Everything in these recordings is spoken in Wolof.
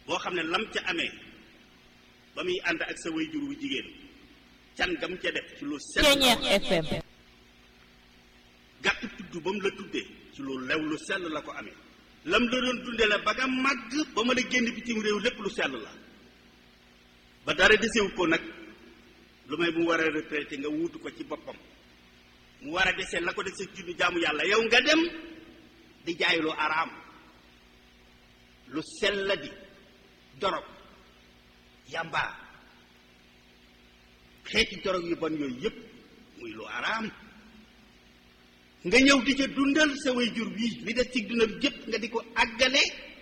boo xam ne lam ca amee ba muy ànd ak sa way jur wu jigéen can gam ca def ci lu sell Ceñeex FM gàtt tudd ba mu la tuddee ci lu lew lu sell la ko amee lam la doon dundee la ba nga màgg ba mën a génn bitim réew lépp lu sell la ba dara desewu ko nag lu may mu war a retraité nga wuutu ko ci boppam mu war a dese la ko dese junni jaamu yàlla yow nga dem di jaay lu araam lu sell la di dorog yàmbaa xeeti dorog yu bon yooyu yépp muy lu araam nga ñëw di ca dundal sa way jur wii li des ci dundal jëpp nga di ko àggale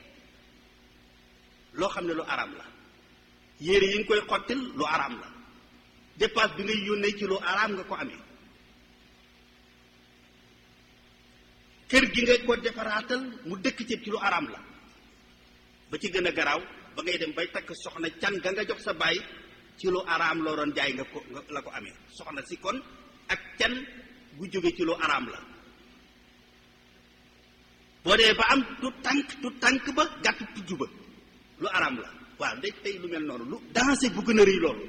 loo xam ne lu araam la yére yi nga koy xottil lu araam la dépense bi ngay yónnee ci lu araam nga ko amee kër gi nga ko defaraatal mu dëkk ci ci lu araam la ba ci gën a garaaw ba ngay dem bay takk soxna can ga nga jox sa baay ci lu araam loo doon jaay nga ko la ko amee soxna si kon ak can gu jóge ci lu araam la boo dee ba am tu tànk tu tànk ba gàtt tudd ba lu araam la waaw ndey tey lu mel noonu lu dansé bu gën a rëy loolu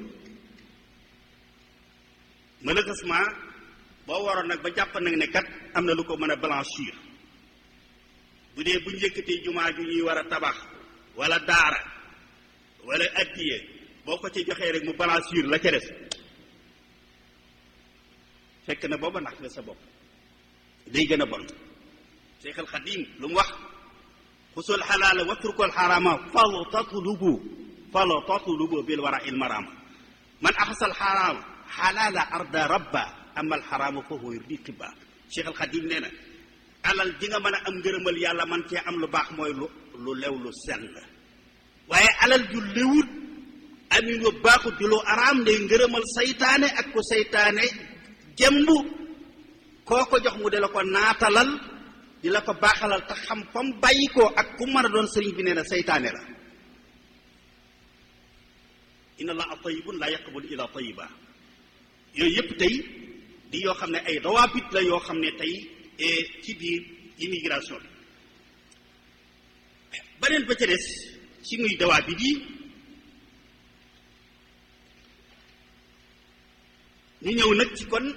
malheureusement boo waroon nag ba jàpp nag ne kat am na lu ko mën a blanchir bu dee bu njëkkatee jumaa ju ñuy war a tabax wala daara wala addiye boo ko ci joxee rek mu blanchir la ca des fekk na booba nax nga sa bopp day gën a bon Cheikh al Xadim lu mu wax xusul xalaala watrukul xarama fal tatlubu fal tatlubu bil wara il marama man axasal xaraama xalaala arda rabba amal xaraama fa huwa yurdi tibba Cheikh al Xadim nee na alal ji nga mën a am ngërëmal yàlla man cee am lu baax mooy lu lu lew lu sell waaye alal ju lewut amin wa baaxut di lu araam day ngërëmal saytaane ak ko saytaane jëmb koo ko jox mu de la ko naatalal di la ko baaxalal te xam fam bàyyi ko ak ku mën a doon sëriñ bi nee na saytaane la inna allaha tayibun la yaqbalu illa tayiba yooyu yëpp tey di yoo xam ne ay dawaabit la yoo xam ne tey ci biir immigration bi beneen ba ca des ci muy dawaabit yi ñu ñëw nag ci kon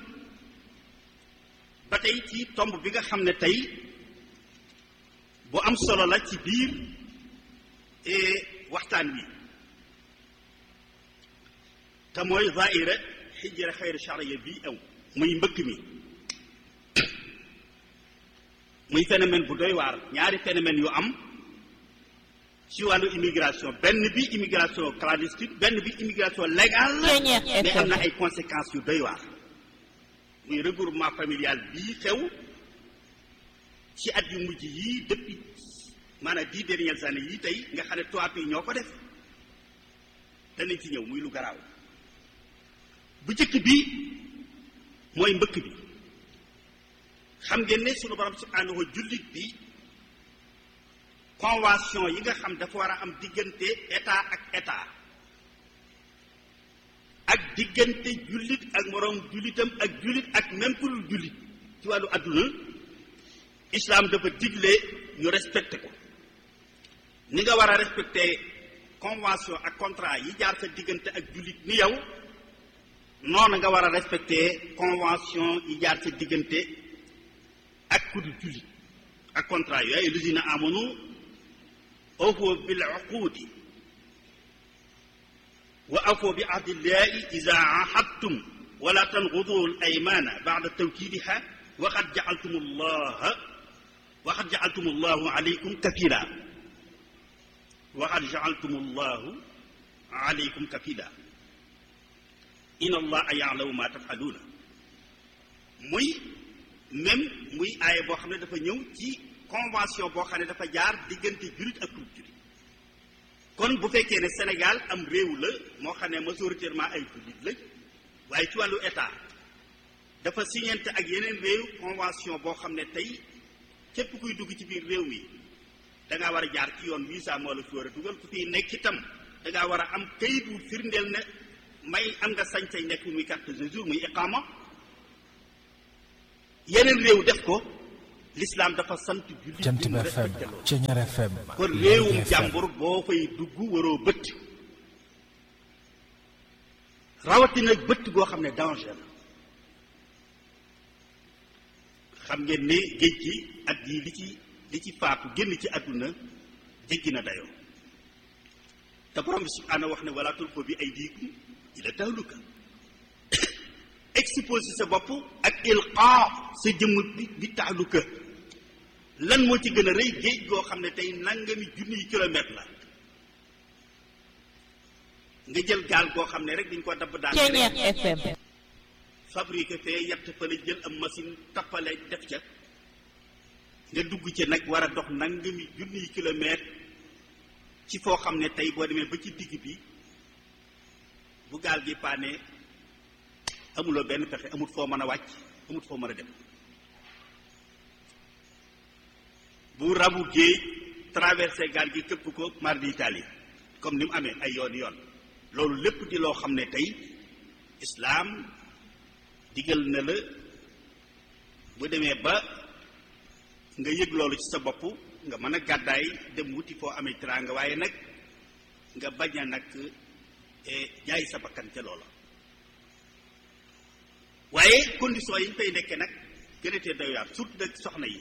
ba tey ci tomb bi nga xam ne tey bu am solo la ci biir waxtaan wi te mooy zaira xijra xayr charia bii aw muy mbëkk mi muy phénomène bu doy waar ñaari phénomène yu am ci wàllu immigration benn bi immigration clandestine benn bi immigration légale mais am na ay conséquences yu doy waar muy regroupement familial bii xew ci at yu mujj yii depuis maanaam dix dernières années yii tey nga xam ne tubaab yi ñoo ko def danañ ci ñëw muy lu garaaw bu njëkk bi mooy mbëkk bi xam ngeen ne sunu borom subhanahu wa jullit bi convention yi nga xam dafa war a am diggante état ak état ak diggante jullit ak moroom jullitam ak jullit ak même ku dul jullit ci wàllu àdduna islam dafa digle ñu respecté ko ni nga war a respecté convention ak contrat yi jaar sa diggante ak jullit ni yow noonu nga war a respecté convention yi jaar sa diggante ak ku dul jullit ak contrat yooyu ay lusina amanu awfu bil uqudi wa awfu bi ahdillahi ida ahadtum wala tanqudu al aymana bada tawkidiha wa qad jaaltum allaha wa qad jaaltum allahu alaykum kafila wa qad jaaltum allahu alaykum kafila in allaha yaalamu ma tafaluuna muy même muy aaya boo xam ne dafa ñëw ci convention boo xam ne dafa jaar diggante jullit ak kulub jullit kon bu fekkee ne Sénégal am réew la moo xam ne majoritairement ay jullit la waaye ci wàllu état dafa signante ak yeneen réew convention boo xam ne tey képp kuy dugg ci biir réew mi da ngaa war a jaar ci yoon visa moo la fi war a dugal ku fiy nekk itam da ngaa war a am kayit wu firndeel ne may am nga sañ-sañ nekk muy carte de séjour muy iqama yeneen réew def ko l'islam dafa sant jullit Jant bi mu bi FM respecté loolu Ceñar FM kon Léegi réewum FM. jàmbur boo fay dugg waroo bëtt rawatina bëtt goo xam ne danger la xam ngeen ne géej gi at yi li ci li ci faatu génn ci àdduna jéggi na dayoo te borom bi subhaanahu wax ne wala tulqu bi aydikum ila tahluka exposé sa bopp ak ilqaa sa jëmm bi bi tahluka lan moo ci gën a rëy géej goo xam ne tey nangami junniy kilomètre la nga jël gaal goo xam ne rek dañ ko dabb daan Ceñeex FM fabriqué fee yett fa la jël am machine tappale def ca nga dugg ci nag war a dox nangami junniy kilomètre ci foo xam ne tey boo demee ba ci digg bi bu gaal gi paane amuloo benn pexe amut foo mën a wàcc amut foo mën a dem bu rabu géej traversé gaal gi këpp ko mar d'Italie comme ni mu amee ay yoon yoon loolu lépp di loo xam ne tey islaam digal na la bu demee ba nga yëg loolu ci sa bopp nga mën a gàddaay dem wuti foo amee teraanga waaye nag nga bañ a nag eh, jaay sa bakkan ca loola waaye condition yi ñu fay nekkee nag gën a tee doy waar surtout nag soxna yi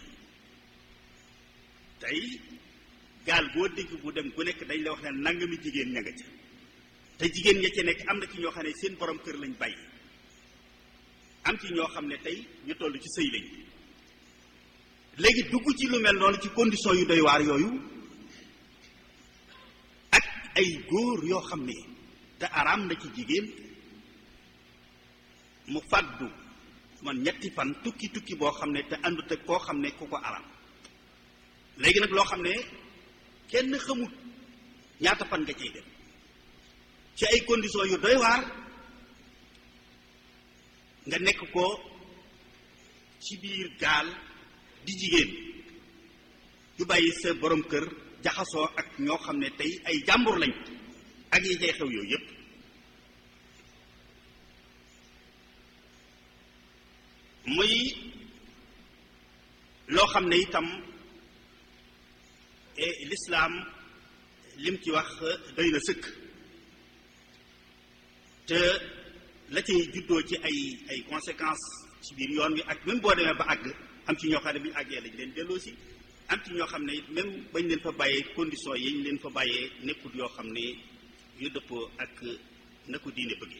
tey gaal boo dégg bu dem ku nekk dañ la wax ne nangami jigéen ña nga ca te jigéen ña ca nekk am na ci ñoo xam ne seen borom kër lañ bàyyi am ci ñoo xam ne tey ñu toll ci sëy lañ léegi dugg ci lu mel noonu ci condition yu doy waar yooyu ak ay góor yoo xam ne te araam na ci jigéen mu fàddu man ñetti fan tukki tukki boo xam ne te àndut ak koo xam ne ku ko araam léegi nag loo xam ne kenn xamut ñaata fan nga cay dem ci ay conditions yu doy waar nga nekk ko ci biir gaal di jigéen yu bàyyi sa borom kër jaxasoo ak ñoo xam ne tey ay jàmbur lañ ak yi cay xew yooyu yépp muy loo xam ne itam et l'islam lim ci wax doy na sëkk te la cay juddoo ci ay ay conséquences ci biir yoon wi ak même boo demee ba àgg am ci ñoo xam ne bu ñu àggee lañ leen delloo si am ci ñoo xam ne it même bañ leen fa bàyyee conditions yi ñu leen fa bàyyee nekkul yoo xam ne yu dëppoo ak na ko diine bëggee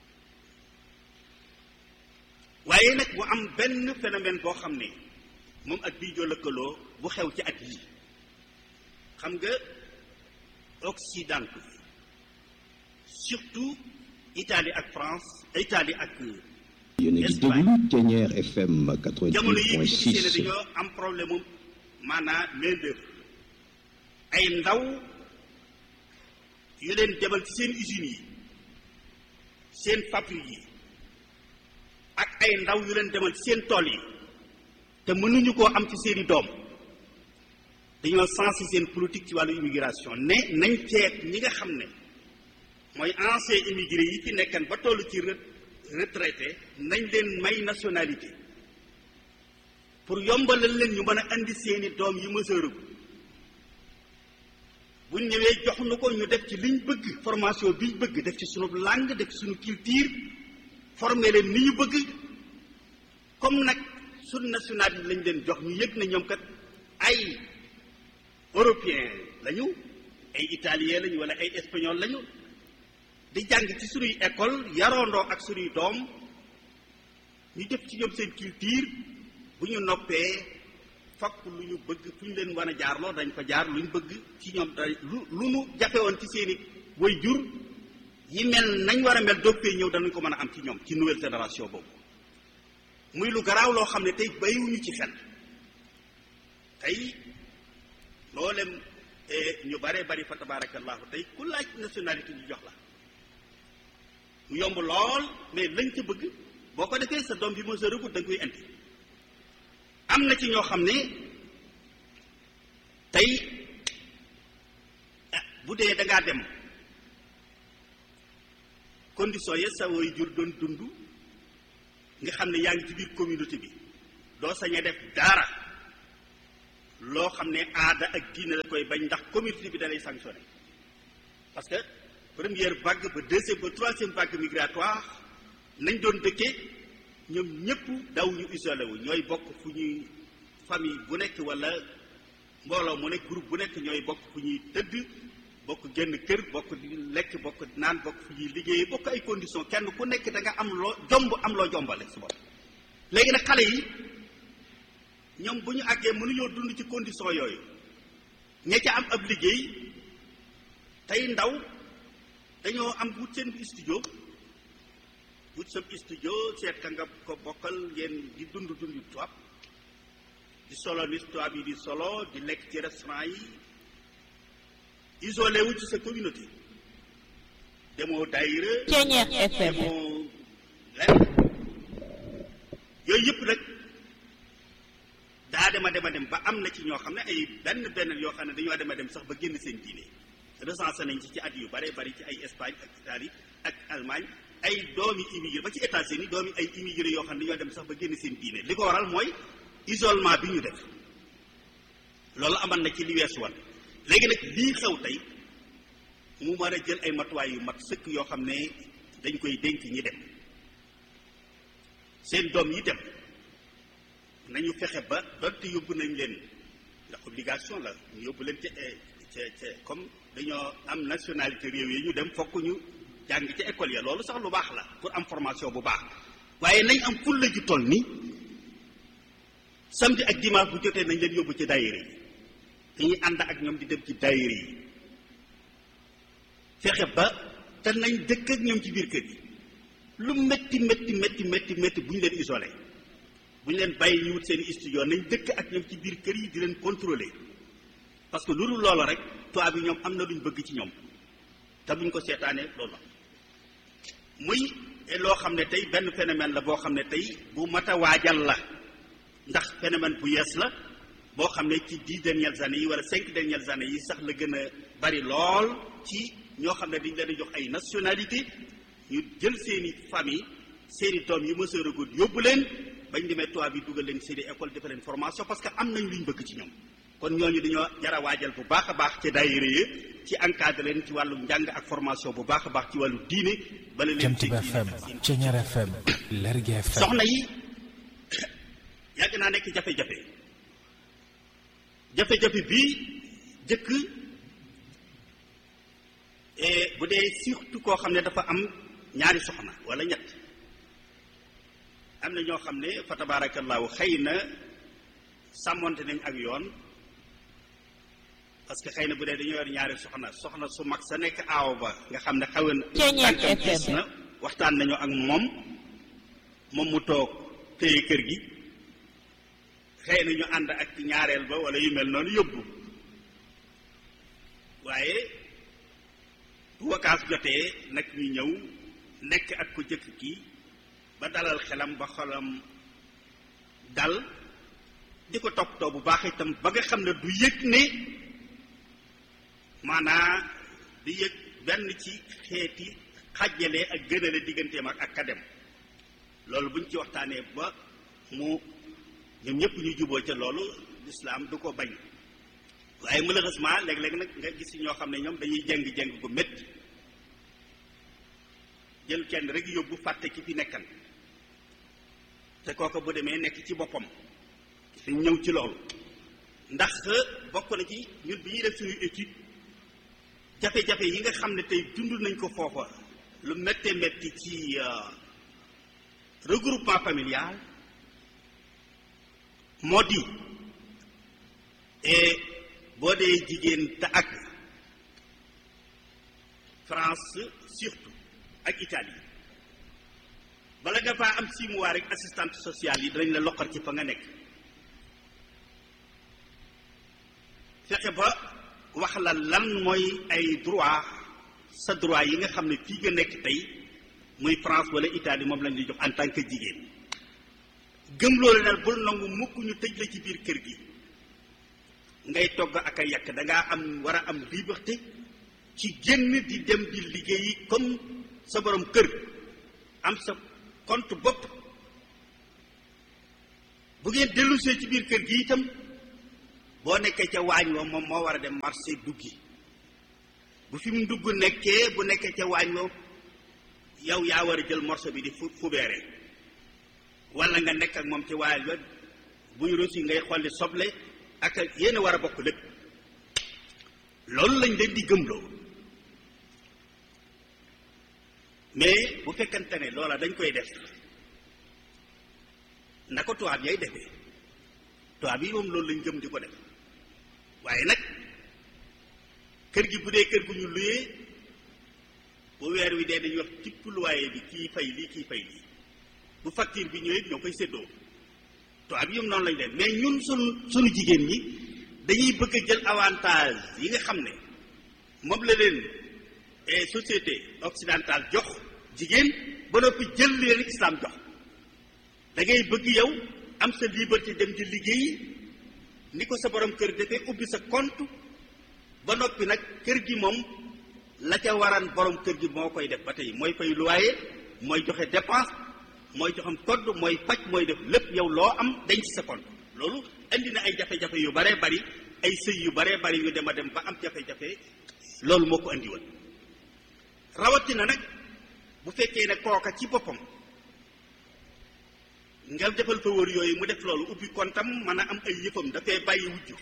waaye nag mu am benn phénomène boo xam ne moom ak bii joo lëkkaloo bu xew ci at yii xam nga occidentaux surtout Italie ak France Italie ak yéen a ngi déglu Ceñeer FM jamono yi bi ñu gisee ne 88.6 dañoo am problème mu maanaam main d'œuvre ay ndaw yu leen demal ci seen usines yi seen fabrique yi ak ay ndaw yu leen demal ci seen tool yi te mënuñu koo am ci seeni doom dañoo sensé seen politique ci wàllu immigration ne nañ ceet ñi nga xam ne mooy ancien immigré yi fi nekkan ba toll ci re- retraité nañ leen may nationalité pour yombalal leen ñu mën a andi seeni doom yi mësërëgu buñ ñëwee jox nu ko ñu def ci liñ bëgg formation biñ bëgg def ci sunu langue def ci sunu culture formé leen ni ñu bëgg comme nag sunu nationalité lañ leen jox ñu yëg ne ñoom kat ay européen lañu ay italien lañu wala ay espagnol lañu di jàng ci sunuy école yaroondoo ak sunuy doom ñu def ci ñoom seen culture bu ñu noppee fakk lu ñu bëgg fu ñu leen mën a jaarloo dañ fa jaar lu ñu bëgg ci ñoom da lu lu nu jafe woon ci seeni way jur yi mel nañ war a mel doog fee ñëw danañ ko mën a am ci ñoom ci nouvelle génération boobu muy lu garaaw loo xam ne tey bayiwuñu ci fen tey loolem ñu bare bari fa tabarakallahu tey ku laaj nationalité ñu jox la mu yomb lool mais lañ ca bëgg boo ko defee sa doom bi moo sa rëgut da nga koy indi am na ci ñoo xam ne tey ah, bu dee da ngaa dem condition ya sa way jur doon dund nga xam ne yaa ngi ci biir communauté bi doo sañ a def dara loo xam ne aada ak diine la koy bañ ndax communauté bi da lay sanctionné parce que première vague ba deuxième ba troisième vague migratoire nañ doon dëkkee ñoom ñëpp daw ñu isolé wu ñooy bokk fu ñuy famille bu nekk wala mbooloo mu nekk groupe bu nekk ñooy bokk fu ñuy tëdd bokk génn kër bokk di lekk bokk naan bokk fu ñuy liggéeyee bokk ay conditions kenn ku nekk da nga am loo jomb am loo jombale su bopp léegi nag xale yi ñoom bu ñu àggee mënuñoo dund ci condition yooyu ña ca am ab liggéey tey ndaw dañoo am wut seen studio wut sa studio seet ka nga ko bokkal ngeen di dund dund tubaab di solo ni tubaab yi di solo di lekk ci restaurant yi isolé wu ci sa communauté demoo daayira Ceeñeex FM demoo lenn yooyu yëpp nag daa dema dema dem ba am na ci ñoo xam ne ay benn benn yoo xam ne dañoo dema dem sax ba génn seen diine recensé nañ ci ci at yu bare bari ci ay Espagne ak Italie ak Allemagne ay doomi immigré ba ci États-Unis doomi ay immigré yoo xam ne dañoo dem sax ba génn seen diine li ko waral mooy isolement bi ñu def loolu amal na ci li weesu woon léegi nag lii xew tey mu war a jël ay matuwaay yu mat sëkk yoo xam ne dañ koy dénk ñi dem seen doom yi dem nañu fexe ba donte yóbbu nañ leen ndax obligation la ñu yóbbu leen ca ca ca comme dañoo am nationalité réew yi ñu dem fokk ñu jàng ca école ya loolu sax lu baax la pour am formation bu baax waaye nañ am fulla ju toll ni samedi ak dimanche bu jotee nañ leen yóbbu ci daayira yi dañuy ànd ak ñoom di dem ci daayira yi fexe ba te nañ dëkk ak ñoom ci biir kër yi lu métti métti métti métti métti bu ñu leen isolé bu ñu leen bàyyi ñu wut seen studio nañ dëkk ak ñoom ci biir kër yi di leen contrôler parce que lu dul loolu rek tubaab bi ñoom am na luñ bëgg ci ñoom te buñ ko seetaanee loolu la muy loo xam ne tey benn phénomène la boo xam ne tey bu mat a waajal la ndax phénomène bu yees la boo xam ne ci dix dernières années yi wala cinq dernières années yi sax la gën a bari lool ci ñoo xam ne dañ leen di jox ay nationalité ñu jël seeni famille seeni doom yu mëseur a gudd yóbbu leen bañ demee tubaab bi dugal leen seeni école defal leen formation parce que am nañ luñ bëgg ci ñoom kon ñooñu dañoo jar a waajal bu baax a baax ci daayira yi ci encadré leen ci wàllu njàng ak formation bu baax a baax ci wàllu diine bala leen Jant bi FM Ceeñeer FM Lergui FM soxna yi yàgg naa nekk jafe-jafe jafe-jafe bii jëkk bu dee surtout koo xam ne dafa am ñaari soxna wala ñett am na ñoo xam ne fa tabaarakallaahu xëy na sàmmonte nañ ak yoon parce que xëy na bu dee dañoo yor ñaari soxna soxna su mag sa nekk aaw ba nga xam ne xawen Ceeñeer tànkam gis FM. na waxtaan nañu ak moom moom mu toog téye kër gi xëy na ñu ànd ak ñaareel ba wala yu mel noonu yóbbu waaye bu wakaas jotee nag ñu ñëw nekk ak ko jëkk kii ba dalal xelam ba xolam dal di ko toppatoo bu baax itam ba nga xam ne du yëg ne maanaa di yëg benn ci xeeti xàjjale ak gënale digganteem ak ak kadem loolu buñ ci waxtaanee ba mu ñoom ñëpp ñu juboo ca loolu lislaam du ko bañ waaye malheureusement léeg-léeg nag nga gis ñoo xam ne ñoom dañuy jeng-jeng gu métti jël kenn rek yóbbu fàtte ki fi nekkan te kooka bu demee nekk ci boppam dañ ñëw ci loolu ndax bokk na ci ñun bi ñuy def suñu étude jafe-jafe yi nga xam ne tey dund nañ ko foofa lu méttee métti ci euh, regroupement familial moo di et boo dee jigéen te ak France surtout ak Italie bala nga faa am six mois rek assistante sociale yi danañ la loqar ci fa nga nekk fexe ba wax la lan mooy ay droit sa droit yi nga xam ne fii nga nekk tey muy France wala Italie moom lañ lay jox en tant que jigéen gëm loolu nag bul nangu mukk ñu tëj la ci biir kër gi ngay togg ak a yàq da ngaa am war a am liberté ci génn di dem di liggéeyi comme sa borom kër am sa compte bopp bu ngeen dellusee ci biir kër gi itam boo nekkee ca waañ wa moom moo war a dem marché duggi bu fi mu dugg nekkee bu nekkee ca waañ wa yow yaa war a jël morceau bi di fu fubeere wala nga nekk ak moom ci waañ wa buy rosi ngay xolli soble ak yéen a war a bokk lépp loolu lañ leen di gëmloo mais bu fekkante ne loola dañ koy def na ko tubaab yay defee tubaab yi moom loolu lañ gëm di ko def waaye nag kër gi bu dee kër gu ñu luyee bu weer wi dee dañuy wax tipp luwaaye bi kii fay lii kii fay lii bu facture bi ñëwee ñoo koy séddoo tubaab yi moom noonu lañ leen mais ñun sunu sunu jigéen ñi dañuy bëgg a jël avantage yi nga xam ne moom la leen société occidentale jox jigéen ba noppi jël leen islam jox da ngay bëgg yow am sa liberté dem di liggéey ni ko sa borom kër defee ubbi sa compte ba noppi nag kër gi moom la ca waran borom kër gi moo koy def ba tey mooy fay loyer mooy joxe dépense mooy joxam code mooy faj mooy def lépp yow loo am denc sa compte loolu indi na ay jafe-jafe yu baree bari ay sëy yu baree bari yu dem a dem ba am jafe-jafe loolu moo ko andi woon rawatina nag bu fekkee ne kooka ci boppam nga defal fa wër yooyu mu def loolu ubbi kontam mën a am ay yëfam dafay bàyyi wujju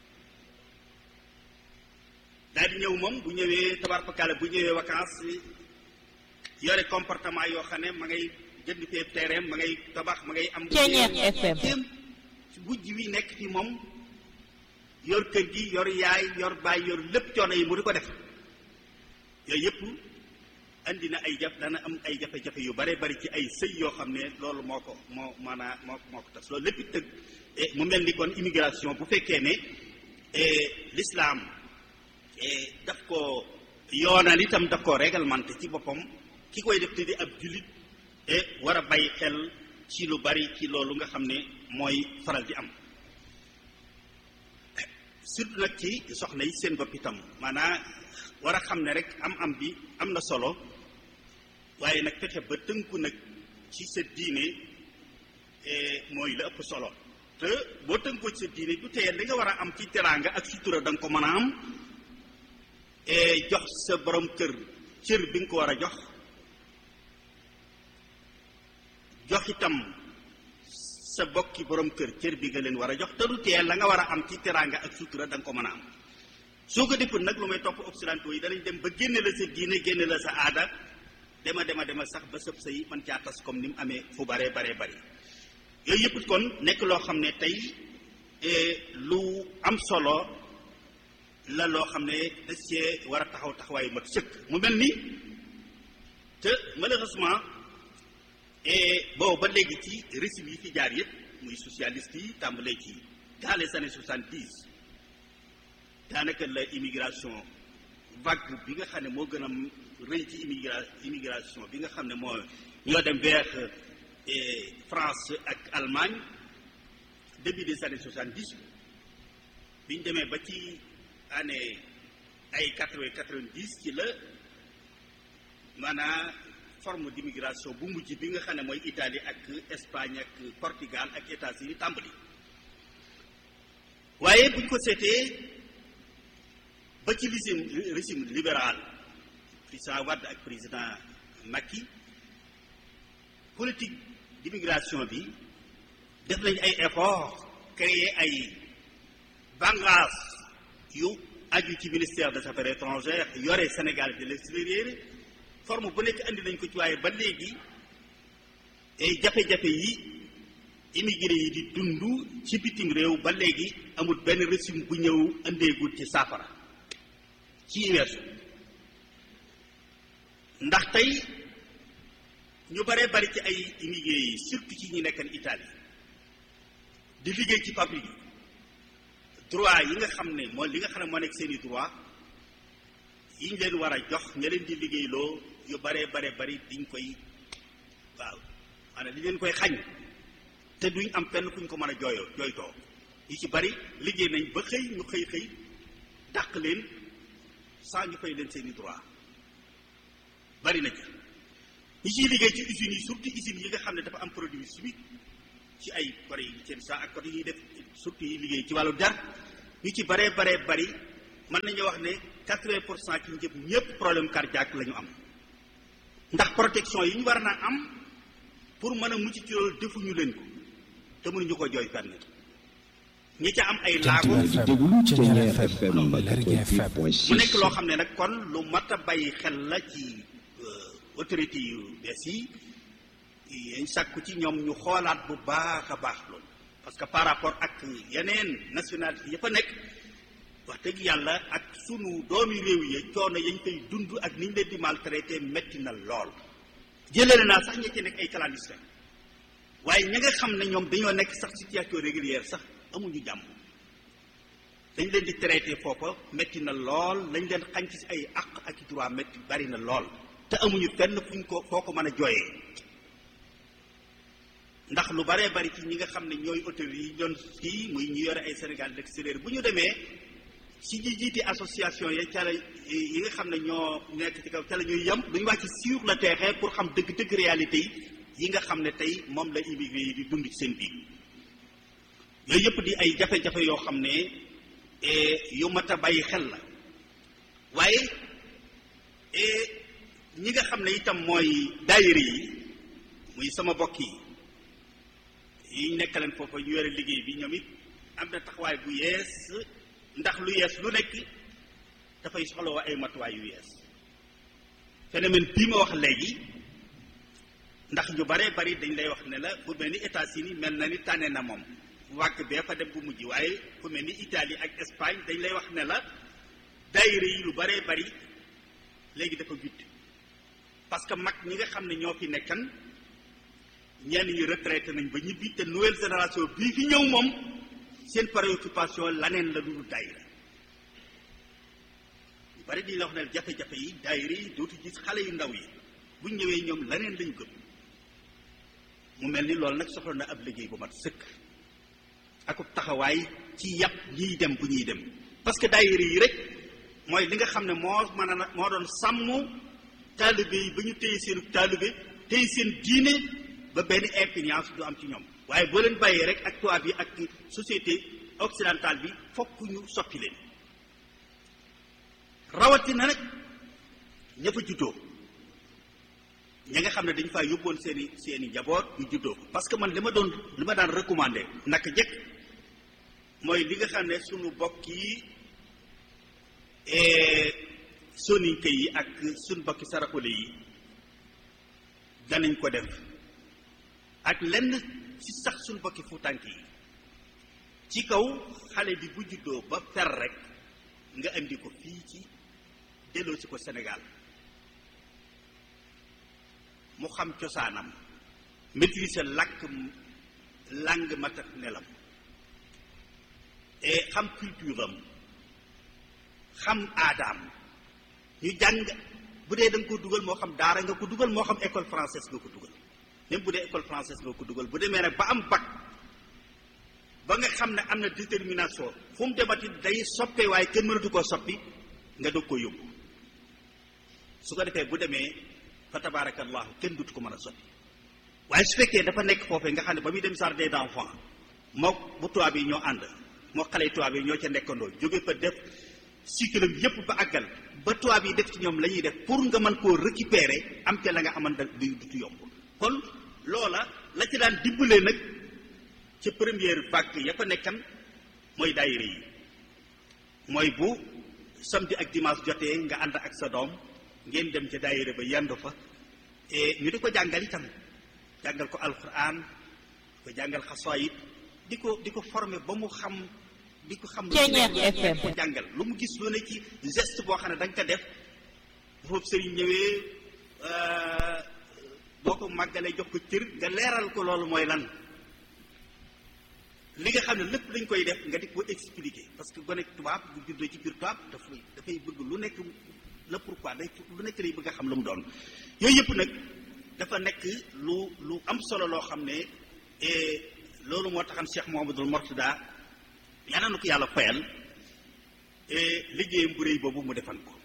daal di ñëw moom bu ñëwee tabarfakala bu ñëwee vacances yore comportement yoo xam ne ma ngay jënd fee terrain ma ngay tabax ma ngay am Ceeñeer FM wujj wi nekk fi moom yor kër gi yor yaay yor baay yor lépp coono yi mu di ko def yooyu yëpp andi na ay jaf dana am ay jafe-jafe yu bare bari ci ay sëy yoo xam ne loolu moo ko moo maanaa moo moo ko tas loolu lépp it tëgg mu mel ni kon immigration bu fekkee ne l'islam daf ko yoonal itam daf ko réglementé ci boppam ki koy def te di ab jullit war a bàyyi xel ci lu bari ci loolu nga xam ne mooy faral di am surtout nag ci soxna yi seen bopp itam maanaa war a xam ne rek am am bi am na solo waaye nag fexe ba tënku nag ci sa diine mooy la ëpp solo te boo tënkoo ci sa diine du teye li nga war a am ci teraanga ak sutura da nga ko mën a am jox sa borom kër cër bi nga ko war a jox jox itam sa bokki borom kër cër bi nga leen war a jox te du teye la nga war a am ci teraanga ak sutura da nga ko mën a am soo ko deful nag lu may topp occidentaux yi danañ dem ba génne la sa diine génne la sa aada dema dema dema sax ba sëb say man caa tas comme ni mu amee fu baree baree bari yooyu yëpp kon nekk loo xam ne tey lu am solo la loo xam ne da cee war a taxaw taxawaayu mat sëkk mu mel ni te malheureusement boobu ba léegi ci régime yi fi jaar yëpp muy socialiste yi tàmbalee ci dans les années soixante-dix daanaka la immigration vague bi nga xam ne moo gën a rëy ci immigra immigration bi nga xam ne moo ñoo dem vers France ak Allemagne début des années soixante-dix bi ñu demee ba ci année ay quatre-vingt quatre-vingt-dix ci la maanaam forme d'immigration bu mujj bi nga xam ne mooy Italie ak Espagne ak Portugal ak États-Unis tàmbali waaye buñ ko seetee ba ci régime régime libéral président Wade ak président Macky politique d'immigration bi def nañ ay effort créer ay bànqaas yu aju ci ministère des affaires étrangères yore Sénégal de l'extérieur forme bu nekk andi nañ ko ci waaye ba léegi ay jafe-jafe yi immigré yi di dund ci bitim réew ba léegi amul benn régime bu ñëw andeegul ci saafara ci weesu ndax tey ñu baree bari ci ay immigré yi surtout ci ñi nekkan Italie di liggéey ci fabrique yi droit yi nga xam ne mooy li nga xam ne moo nekk seeni droit yi ñu leen war a jox ña leen di liggéeyloo yu baree bare bari diñ koy waaw maanaam li leen koy xañ te duñ am fenn kuñ ko mën a jooyoo jooytoo yi ci bari liggéey nañ ba xëy ñu xëy xëy dàq leen sans ñu fay leen seeni droit bari na ci ñi ciy liggéey ci usines yi surtout usines yi nga xam ne dafa am produit chimique ci ay côté yi seen sa ak côté yi def surtout yi liggéey ci wàllu der ñu ci baree baree bari mën nañu wax ne quatre-vingt pour cent ci njëpp ñëpp problème cardiaque la ñu am ndax protection yi ñu war na am pour mën a mucc ci loolu defuñu leen ko te mënuñu ko jooy fenn ñi ca am ay laago di déglu Thiéniere FM mu 88.6 nekk loo xam ne nag kon lu mat a bàyyi xel la ci autorité yu bees yi yañ sàkku ci ñoom ñu xoolaat bu baax a baax loolu parce que par rapport ak yeneen nationalité ya fa nekk wax dëgg yàlla ak sunu doomi réew yi coono yañ koy dund ak niñ leen di maltraité metti na lool jëlale naa sax ña ci nekk ay clandestin waaye ña nga xam ne ñoom dañoo nekk sax situation régulière sax amuñu jàmm dañ leen di traité foofa metti na lool lañ leen xañ ci ay àq ak i droit metti bari na lool te amuñu fenn fuñ ko foo ko mën a jooyee ndax lu baree bari ci ñi nga xam ne ñooy autorités yi ñoon fii muy ñu yore ay Sénégal d'extérieur bu ñu demee si ñi jiite association ya ca la yi nga xam ne ñoo nekk ci kaw ca la ñuy yem duñu wàcc sur le terrain pour xam dëgg-dëgg réalité yi yi nga xam ne tey moom la immigré yi di dund ci seen biir yooyu yëpp di ay jafe-jafe yoo xam ne yu mat a bàyyi xel la waaye ñi nga xam ne itam mooy daayira yi muy sama bokk yi yi nekk leen foofa ñu yore liggéey bi ñoom it am na taxawaay bu yees ndax lu yees lu nekk dafay soxlawoo ay matuwaay yu yees phénomène bii ma wax léegi ndax ñu baree bari dañ lay wax ne la fu mel ni États-Unis mel na ni tànne na moom wàgg bee fa dem bu mujj waaye fu mel ni Italie ak Espagne dañ lay wax ne la daayira yi lu baree bari léegi dafa gudd parce que mag ñi nga xam ne ñoo fi nekkan ñenn ñi retraité nañ ba ñibbi te nouvelle génération bii fi ñëw moom seen préoccupation laneen la dul daayira ñu bari di la wax ne jafe-jafe yi daayira yi dootu gis xale yu ndaw yi bu ñëwee ñoom laneen lañu gëm mu mel ni loolu nag soxla na ab liggéey bu mat sëkk akub taxawaay ci yàpp ñiy dem bu ñuy dem parce que daayira yi rek mooy li nga xam ne moo mën a moo doon sàmm taalibe yi ba ñu téye seenu taalibe téye seen diine ba benn influence du am ci ñoom waaye boo leen bàyyee rek ak tubaab yi ak société occidentale bi fokk ñu soppi leen rawatina nag ña fa juddoo ña nga xam ne dañ faa yóbboon seen i seen i njaboot ñu juddoo ko parce que man li ma doon li ma daan recommandé naka jëkk mooy li nga xam ne sunu bokk yi soninke yi ak sunu bokki saraxule yi danañ ko def ak lenn ci sax sunu bokki fuutànk yi ci kaw xale bi bu juddoo ba fer rek nga indi ko fii ci delloo si ko Sénégal mu xam cosaanam maîtriser làkk langue maternelle am et xam culture am xam aadaam ñu jàng bu dee da nga ko dugal moo xam daara nga ko dugal moo xam école française nga ko dugal même bu dee école française nga ko dugal bu demee nag ba am bac ba nga xam ne am na détermination fu mu demati day soppee waaye kenn mënatu koo soppi nga doog ko yóbbu su ko defee bu demee fa tabarakallahu kenn dutu ko mën a soppi waaye su fekkee dafa nekk foofee nga xam ne ba muy dem jardin d'enfants moo bu tubaab yi ñoo ànd moo xale tubaab yi ñoo ca nekkandoo jóge fa def cycle am yépp ba àggal ba tubaab yi def ci ñoom la ñuy def pour nga mën koo récupérer am ca la nga xamante du dutu yomb kon loola la ci daan dimbalee nag ca première vague ya fa nekkan mooy daayira yi mooy bu samedi ak dimanche jotee nga ànd ak sa doom ngeen dem ca daayira ba yandu fa ñu di ko jàngal itam jàngal ko alquran ko jàngal xasaayid di ko di ko former ba mu xam di ko xam lu ko jàngal lu mu gis lu ne ci geste boo xam ne da nga ko def bu foofu sëriñ ñëwee boo ko màggalee jox ko cër nga leeral ko loolu mooy lan li nga xam ne lépp lañ koy def nga di ko expliquer parce que gone tubaab bu juddoo ci biir tubaab dafay dafay bëgg lu nekk la pourquoi day lu nekk lay bëgg a xam lu mu doon yooyu yëpp nag dafa nekk lu lu am solo loo xam ne loolu moo taxam Cheikh Mouhamadoul Mourtada yàlla na ko yàlla fayal liggéeyam bu réy boobu mu defan ko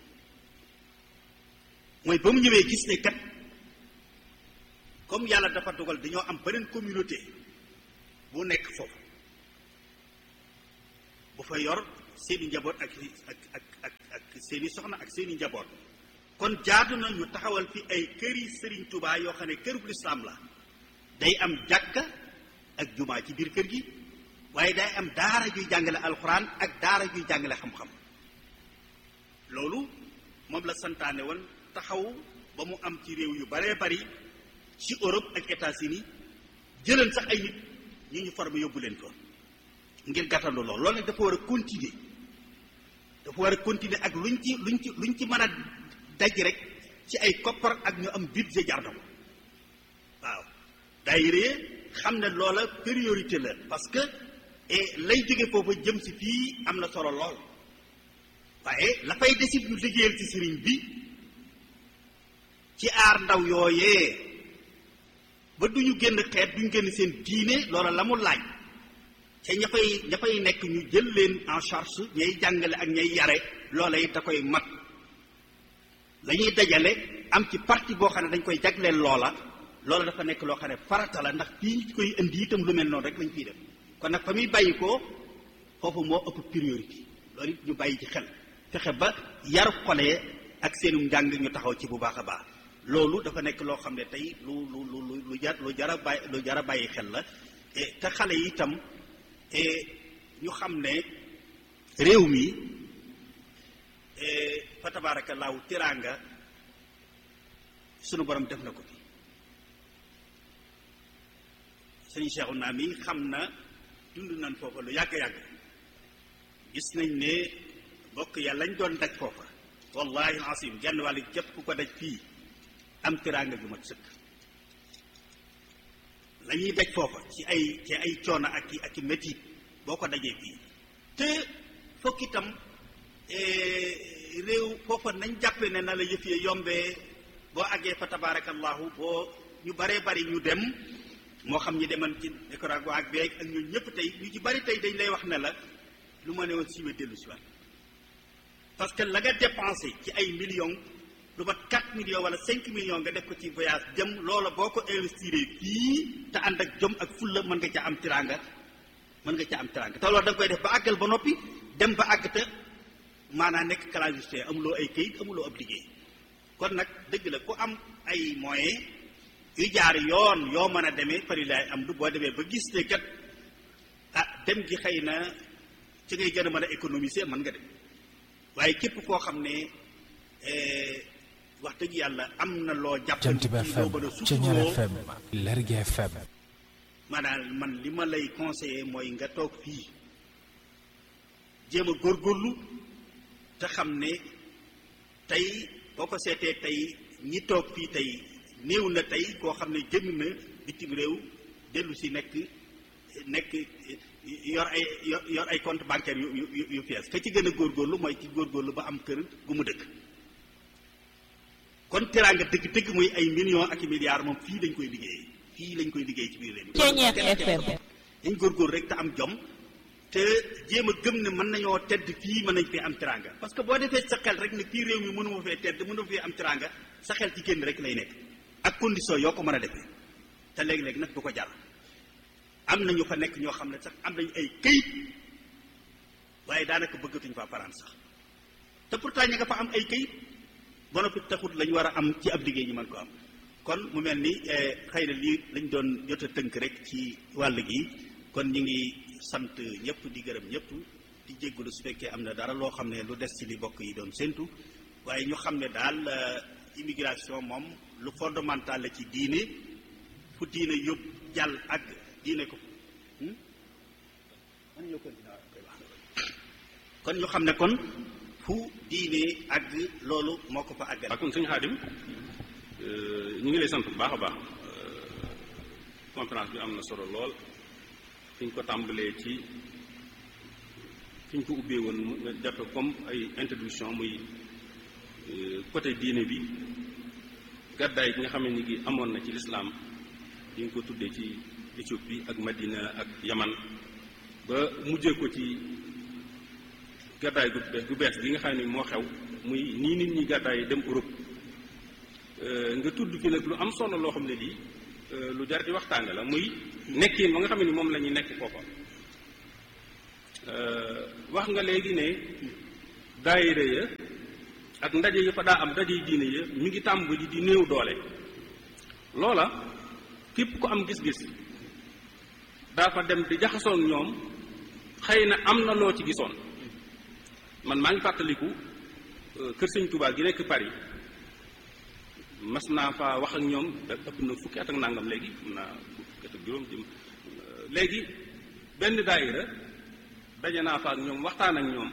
mooy ba mu ñëwee gis ne kat comme yàlla dafa dogal dañoo am beneen communauté bu nekk foofu bu fa yor seeni njaboot ak ak ak ak ak seeni soxna ak seeni njaboot kon jaadu na ñu taxawal fi ay këri sëriñ Touba yoo xam ne kërub lislaam la day am jàkka ak jumaa ci biir kër gi waaye day am daara juy jàngale alxuraan ak daara juy jàngale xam-xam loolu moom la santaane woon taxaw ba mu am ci réew yu baree bari ci Europe ak États-Unis jëleen sax ay nit ñu ñu formé yóbbu leen ko ngir gàttandu loolu loolu nag dafa war a continuer dafa war a continuer ak luñ ci luñ ci luñ ci mën a daj rek ci ay koppar ak ñu am budget jar na ko waaw daayira xam ne loola priorité la parce que et lay jóge foofa jëm si fii am na solo lool waaye la fay desit ñu liggéeyal ci sëriñ bi ci aar ndaw yooyee ba duñu génn xeet duñu génn seen diine loola la mu laaj te ña fay ña fay nekk ñu jël leen en charge ñay jàngale ak ñay yare loola it da koy mat la ñuy dajale am ci parti boo xam ne dañ koy jagleel loola loola dafa nekk loo xam ne farata la ndax fii ñu koy indi itam lu mel noonu rek lañ fiy def kon nag fa muy bàyyi ko foofu moo ëpp priorité loolu it ñu bàyyi ci xel fexe ba yar xole ak seenu njàng ñu taxaw ci bu baax a baax loolu dafa nekk loo xam ne tey lu lu lu lu jar lu jar a bàyyi lu jar a bàyyi xel la te xale yi itam ñu xam ne réew mi fa tabaarakallaahu tiraanga sunu borom def na ko fi sëñ Cheikhu naa mi xam na dund nañ foofa lu yàgg-yàgg gis nañ ne bokk yàlla lañ doon daj foofa wallahi asim genn wàll képp ku ko daj fii am tiraanga ju mat sëkk la ñuy daj foofa ci ay ci ay coono ak i ak i métit boo ko dajee fii te fokk itam réew foofa nañ jàppe ne na la yëf yi yombee boo àggee fa tabaarakallahu boo ñu baree bari ñu dem moo xam ñi deman ci Nicaragua ak beeg ak ñun ñëpp tey ñu ci bari tey dañ lay wax ne la lu ma ne woon siwe dellu si waat parce que la nga dépensé ci ay millions lu mat 4 millions wala 5 millions nga def ko ci voyage jëm loola boo ko investir fii te ànd ak jom ak fulla mën nga ca am tiranga mën nga ca am tiranga te loolu da nga koy def ba àggal ba noppi dem ba àgg te maanaam nekk clandestin amuloo ay këyit amuloo ab liggéey kon nag dëgg la ku am ay moyens yu jaar yoon yoo mën a demee fari laay am du boo demee ba gis ne kat ah dem gi xëy na ci ngay gën a mën a économiser mën nga dem waaye képp koo xam ne wax dëgg yàlla am na loo jàpp Jant bi ci loo FM mën a Ceñeer suturoo FM Lergui FM maanaam man li ma lay conseiller mooy nga toog fii jéem a góorgóorlu te xam ne tey boo ko seetee tey ñi toog fii tey néew na tey koo xam ne jëm na bitim réew dellu si nekk nekk yor ay yor yor ay compte bancaire yu yu yu fees ka ci gën a góorgóorlu mooy ci góorgóorlu ba am kër gu mu dëkk kon teraanga dëgg dëgg muy ay millions ak i milliards moom fii lañ koy liggéey fii lañ koy liggéey ci biir réew mi Ceñeer kenn kenn FM. dañ góorgóor rek te am jom te jéem a gëm ne mën nañoo tedd fii mën nañ fee am teraanga parce que boo defee sa xel rek ne fii réew mi mënuma fee tedd mënuma fee am teraanga sa xel ci génn rek lay nekk ak condition yoo ko mën a defee te léegi-léegi nag du ko jar am na ñu fa nekk ñoo xam ne sax am nañu ay këyit waaye daanaka bëggatuñ fa paraan sax te pourtant ña nga fa am ay këyit ba noppi taxut lañ war a am ci ab liggéey ñu mën ko am kon mu mel ni eh, xëy na lii lañ doon jot a tënk rek ci wàll gi kon ñu ngi sant ñëpp di gërëm ñëpp di jéggulu su fekkee am na dara loo xam ne lu des ci li bokk yi doon séntu waaye ñu xam ne daal eh, immigration moom lu fondamental la ci diine fu diine yóbbu jàll ak diine ko hmm? man ñoo ko dinaa koy wax kon ñu xam ne kon fu diine àgg loolu moo ko fa àggal waaw kon sëñ Xaadim ñu ngi lay sant bu baax a baax conférence bi am na solo lool fi ñu ko tàmbalee ci fi ñu ko ubbee woon mu nga jàppe comme ay introduction muy euh, côté diine bi gàddaay gi nga xam ne ni gi amoon na ci lislaam yi nga ko tuddee ci Éthiopie ak Madina ak Yaman ba mujjee ko ci gàddaay gu bees gu bees gi nga xam ne moo xew muy nii nit ñi gàddaay dem Europe Euh, nga tudd fi nag lu am solo loo xam ne lii euh, lu jar di waxtaane la muy nekkin ba nga xam ne ni moom la ñuy nekk foofa wax nga léegi ne daayira ya ak ndaje yi fa daa am ndaje yi diine ya mi ngi tàmbali di néew doole loola képp ku am gis-gis daa fa dem di jaxasoon ñoom xëy na am na loo ci gisoon man maa ngi fàttaliku kër sëñ Touba gi nekk Paris mas naa fa wax ak ñoom da ëpp na fukki at ak nangam léegi am naa fukki at ak juróom jëm léegi benn daayira daje naa fa ak ñoom waxtaan ak ñoom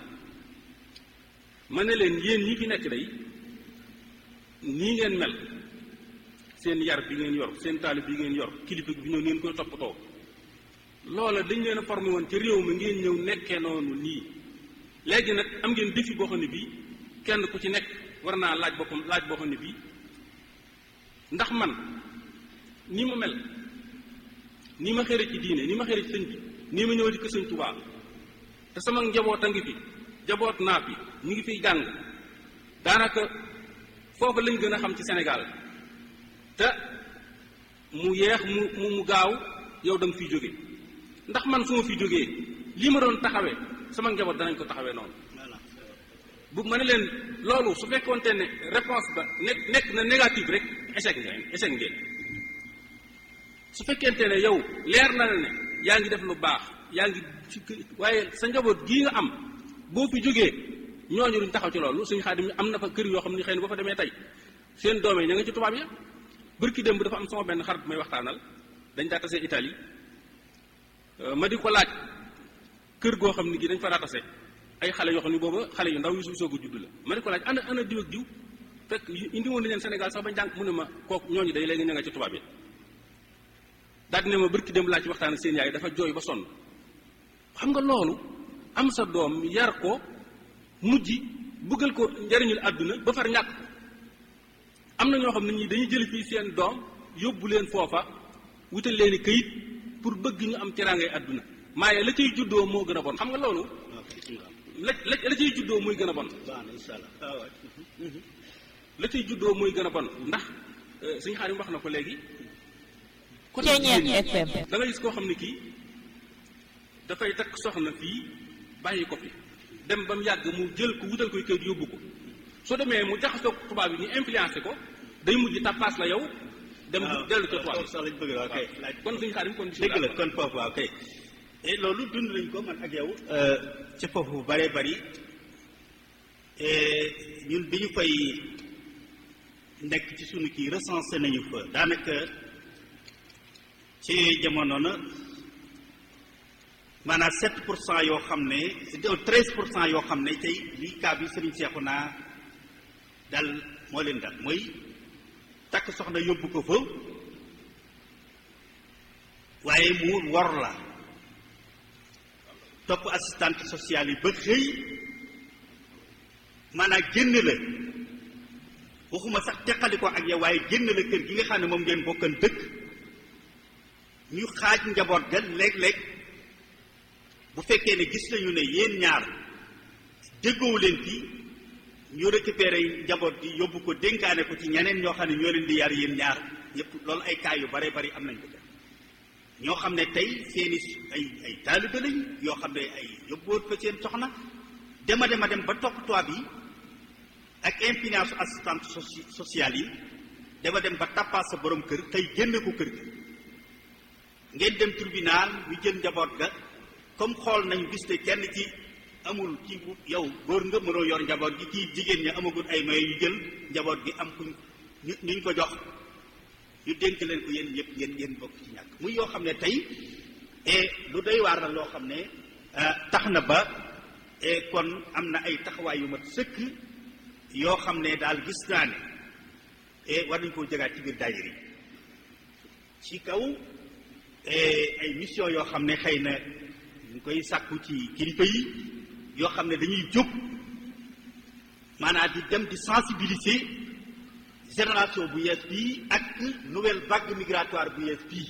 ma ne leen yéen ñi fi nekk day nii ngeen mel seen yar bi ngeen yor seen taalib bi ngeen yor kilifa bi ñëw ngeen koy toppatoo loola dañ leen a formé woon ci réew mi ngeen ñëw nekkee noonu nii léegi nag am ngeen défi boo xam ne bii kenn ku ci nekk war naa laaj boppam laaj boo xam ne bii ndax man nii ma mel nii ma xëre ci diine nii ma xëre ci sëñ bi nii ma ñëw ci kër sëñ Tuubaa te sama njaboot a ngi fi njaboot naa fi ñu ngi fiy jàng daanaka foofu lañ gën a xam ci Sénégal te mu yeex mu mu mu gaaw yow da nga fiy jóge ndax man su ma fi jógee lii ma doon taxawee sama njaboot danañ ko taxawee noonu bu ma ne leen loolu su fekkoonte ne réponse ba nekk nekk na négative rek échec ngeen échec ngeen su fekkente ne yow leer na la ne yaa ngi def lu baax yaa ngi ci waaye sa njaboot gii nga am boo fi jógee ñooñu duñ taxaw ci loolu suñu xaadim am na fa kër yoo xam ne xëy na boo fa demee tey seen doom yi ña nga ci tubaab ya bërki démb dafa am sama benn xarit bu may waxtaanal dañ daa tase Italie ma di ko laaj kër goo xam ne gi dañ fa daa tase ay xale yoo xam ne booba xale yu ndaw yu su soog a judd la ma di ko laaj ana ana diw ak diw fekk indi woon na leen Sénégal sax bañ jàng mu ne ma kooku ñooñu day léegi ña nga ci tubaab yi daal di ne ma bërki démb laaj ci waxtaan ak seen yaay dafa jooy ba sonn xam nga loolu am sa doom yar ko mujj bëggal ko njariñul àdduna ba far ñàkk am na ñoo xam ne ñi dañuy jël fii seen doom yóbbu leen foofa wutal leen i këyit pour bëgg ñu am teraangay àdduna maaye la cay juddoo moo gën a bon xam nga loolu la la la cay juddoo muy gën a bon la cay juddoo muy gën a bon ndax suñu xaar yi wax na ko léegi Ceeñeer FM da nga gis koo xam ne kii dafay takk soxna fii bàyyi ko fi dem ba mu yàgg mu jël ko wutal koy këyit yóbbu ko soo demee mu jaxasoo tubaab yi ñu influencé ko day mujj tappaas la yow dem dellu ca tubaab sax lañ bëgg waaw kay laaj kon suñu xaar yi kon dëgg la kon foofu waaw kay et loolu dund nañ ko man ak yow ci foofu bu bëree bëri ñun bi ñu fay nekk ci sunu kii recensé nañu fa daanaka ci jamono na maanaam 7 pour cent yoo xam ne 13 pour cent yoo xam ne tey lii cas bi Serigne Cheikhouna dal moo leen dal mooy takk soxna yóbbu ko fa waaye mu wor la topp assistante sociale yi ba xëy maanaam génn la waxuma sax teqali ko ak yow waaye génn la kër gi nga xam ne moom ngeen bokkan dëkk ñu xaaj njaboot ga léeg-léeg bu fekkee ne gis nañu ne yéen ñaar déggoowu leen ci ñu récupéré njaboot gi yóbbu ko dénkaane ko ci ñeneen ñoo xam ne ñoo leen di yar yéen ñaar ñëpp loolu ay cas yu bare bari am nañ ko def ñoo xam ne tey seeni ay ay taalibe lañ yoo xam ne ay yóbbuwoon fa seen soxna dema dema dem ba topp tubaab yi ak influence assistante sociale yi dama dem ba tappaas sa borom kër tey génn ko kër gi ngeen dem tribunal ñu jël njaboot ga comme xool nañu gis ne kenn ci amul ci yow góor nga mënoo yor njaboot gi kii jigéen ñi amagul ay moyens yu jël njaboot gi am kuñ ñu ñu ko jox ñu dénk leen ko yéen ñëpp ngeen ngeen bokk ci ñàkk muy yoo xam ne tey et lu doy waar la loo xam ne tax na ba et kon am na ay taxawaay yu mat sëkk yoo xam ne daal gis naa ne et war nañu koo jëgaat ci biir daayira yi ci kaw ay mission yoo xam ne xëy na ñu koy sàkku ci kilifa yi yoo xam ne dañuy jóg maanaam di dem di sensibiliser génération bu yees bii ak nouvelle vague migratoire bu yees bii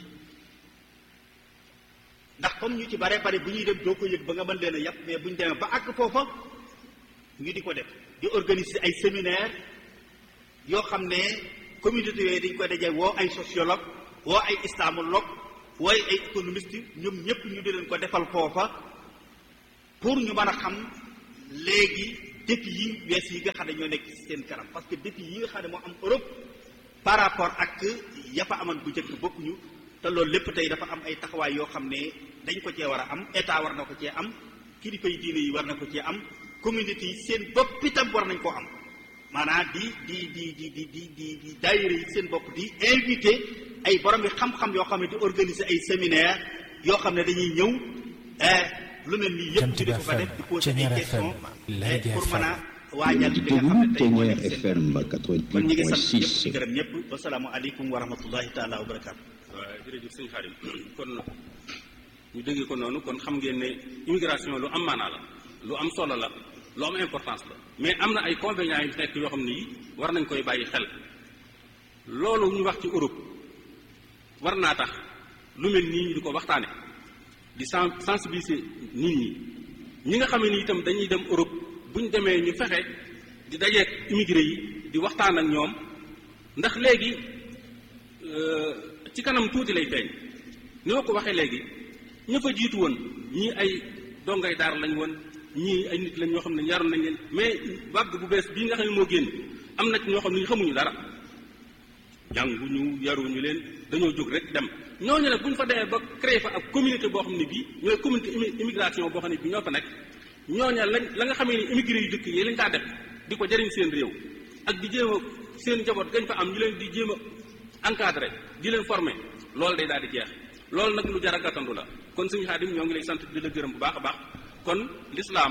ndax comme ñu ci bare bare bu ñuy dem doo ko yëg ba nga mën leen a yàpp mais bu ñu demee ba àgg foofa ñu di ko def di organiser ay séminaire yoo xam ne communauté yooyu dañ koy daje woo ay sociologue woo ay islamologue wooy ay économiste ñoom ñëpp ñu di leen ko defal foofa pour ñu mën a xam léegi défi yi wees yi nga xam ne ñoo nekk ci seen kanam parce que défi yi nga xam ne moo am Europe par rapport ak ya fa amoon bu njëkk bokkuñu te loolu lépp tey dafa am ay taxawaay yoo xam ne dañ ko cee war a am état war na ko cee am kilifa yi diine yi war na ko cee am communauté yi seen bopp itam war nañ koo am maanaam di di di di di di di di daayira yi seen bopp di invité ay borom yi xam-xam yoo xam ne di organiser ay séminaire yoo xam ne dañuy ñëw lu mel nii yëpp ñu di ko fa def di poser ay questions pour mën a waajal li nga xam ne tey moo nekk seen FM kon ñu ngi sant ñëpp di 88.6 gërëm ñëpp wasalaamualeykum wa rahmatullahi taala wa barakaatu. waaw jërëjëf sëñ Xaadim kon ñu déggee ko noonu kon xam ngeen ne immigration lu am maanaa la lu am solo la lu am importance la mais am na ay convénients yu nekk yoo xam ne yi war nañ koy bàyyi xel loolu ñu wax ci Europe war naa tax lu mel nii ñu di ko waxtaane di sen sensibiliser nit ñi ñi nga xam ne ni itam dañuy dem Europe bu ñu demee ñu fexe di dajeek immigré yi di waxtaan ak ñoom ndax léegi ci kanam tuuti lay feeñ ni ma ko waxee léegi ña fa jiitu woon ñii ay dongay daar lañ woon ñii ay nit lañ ñoo xam ne yaroon nañ leen mais vague bu bees bii nga xam ne moo génn am na ci ñoo xam ne ñu xamuñu dara jànguñu yaruñu leen dañoo jóg rek dem ñooñu nag bu ñu fa demee ba créé fa ab communauté boo xam ne bii ñooy communauté immi- immigration boo xam ne bii ñoo fa nekk ñooña lañ la nga xamee ni immigré yu dëkk yi lañ daa def di ko jëriñ seen réew ak di jéem a seen njaboot gañ fa am ñu leen di jéem a encadré di leen formé loolu day daal di jeex loolu nag lu jar a gàttandu la kon suñu xaadim ñoo ngi lay sant di la gërëm bu baax a baax kon l'islam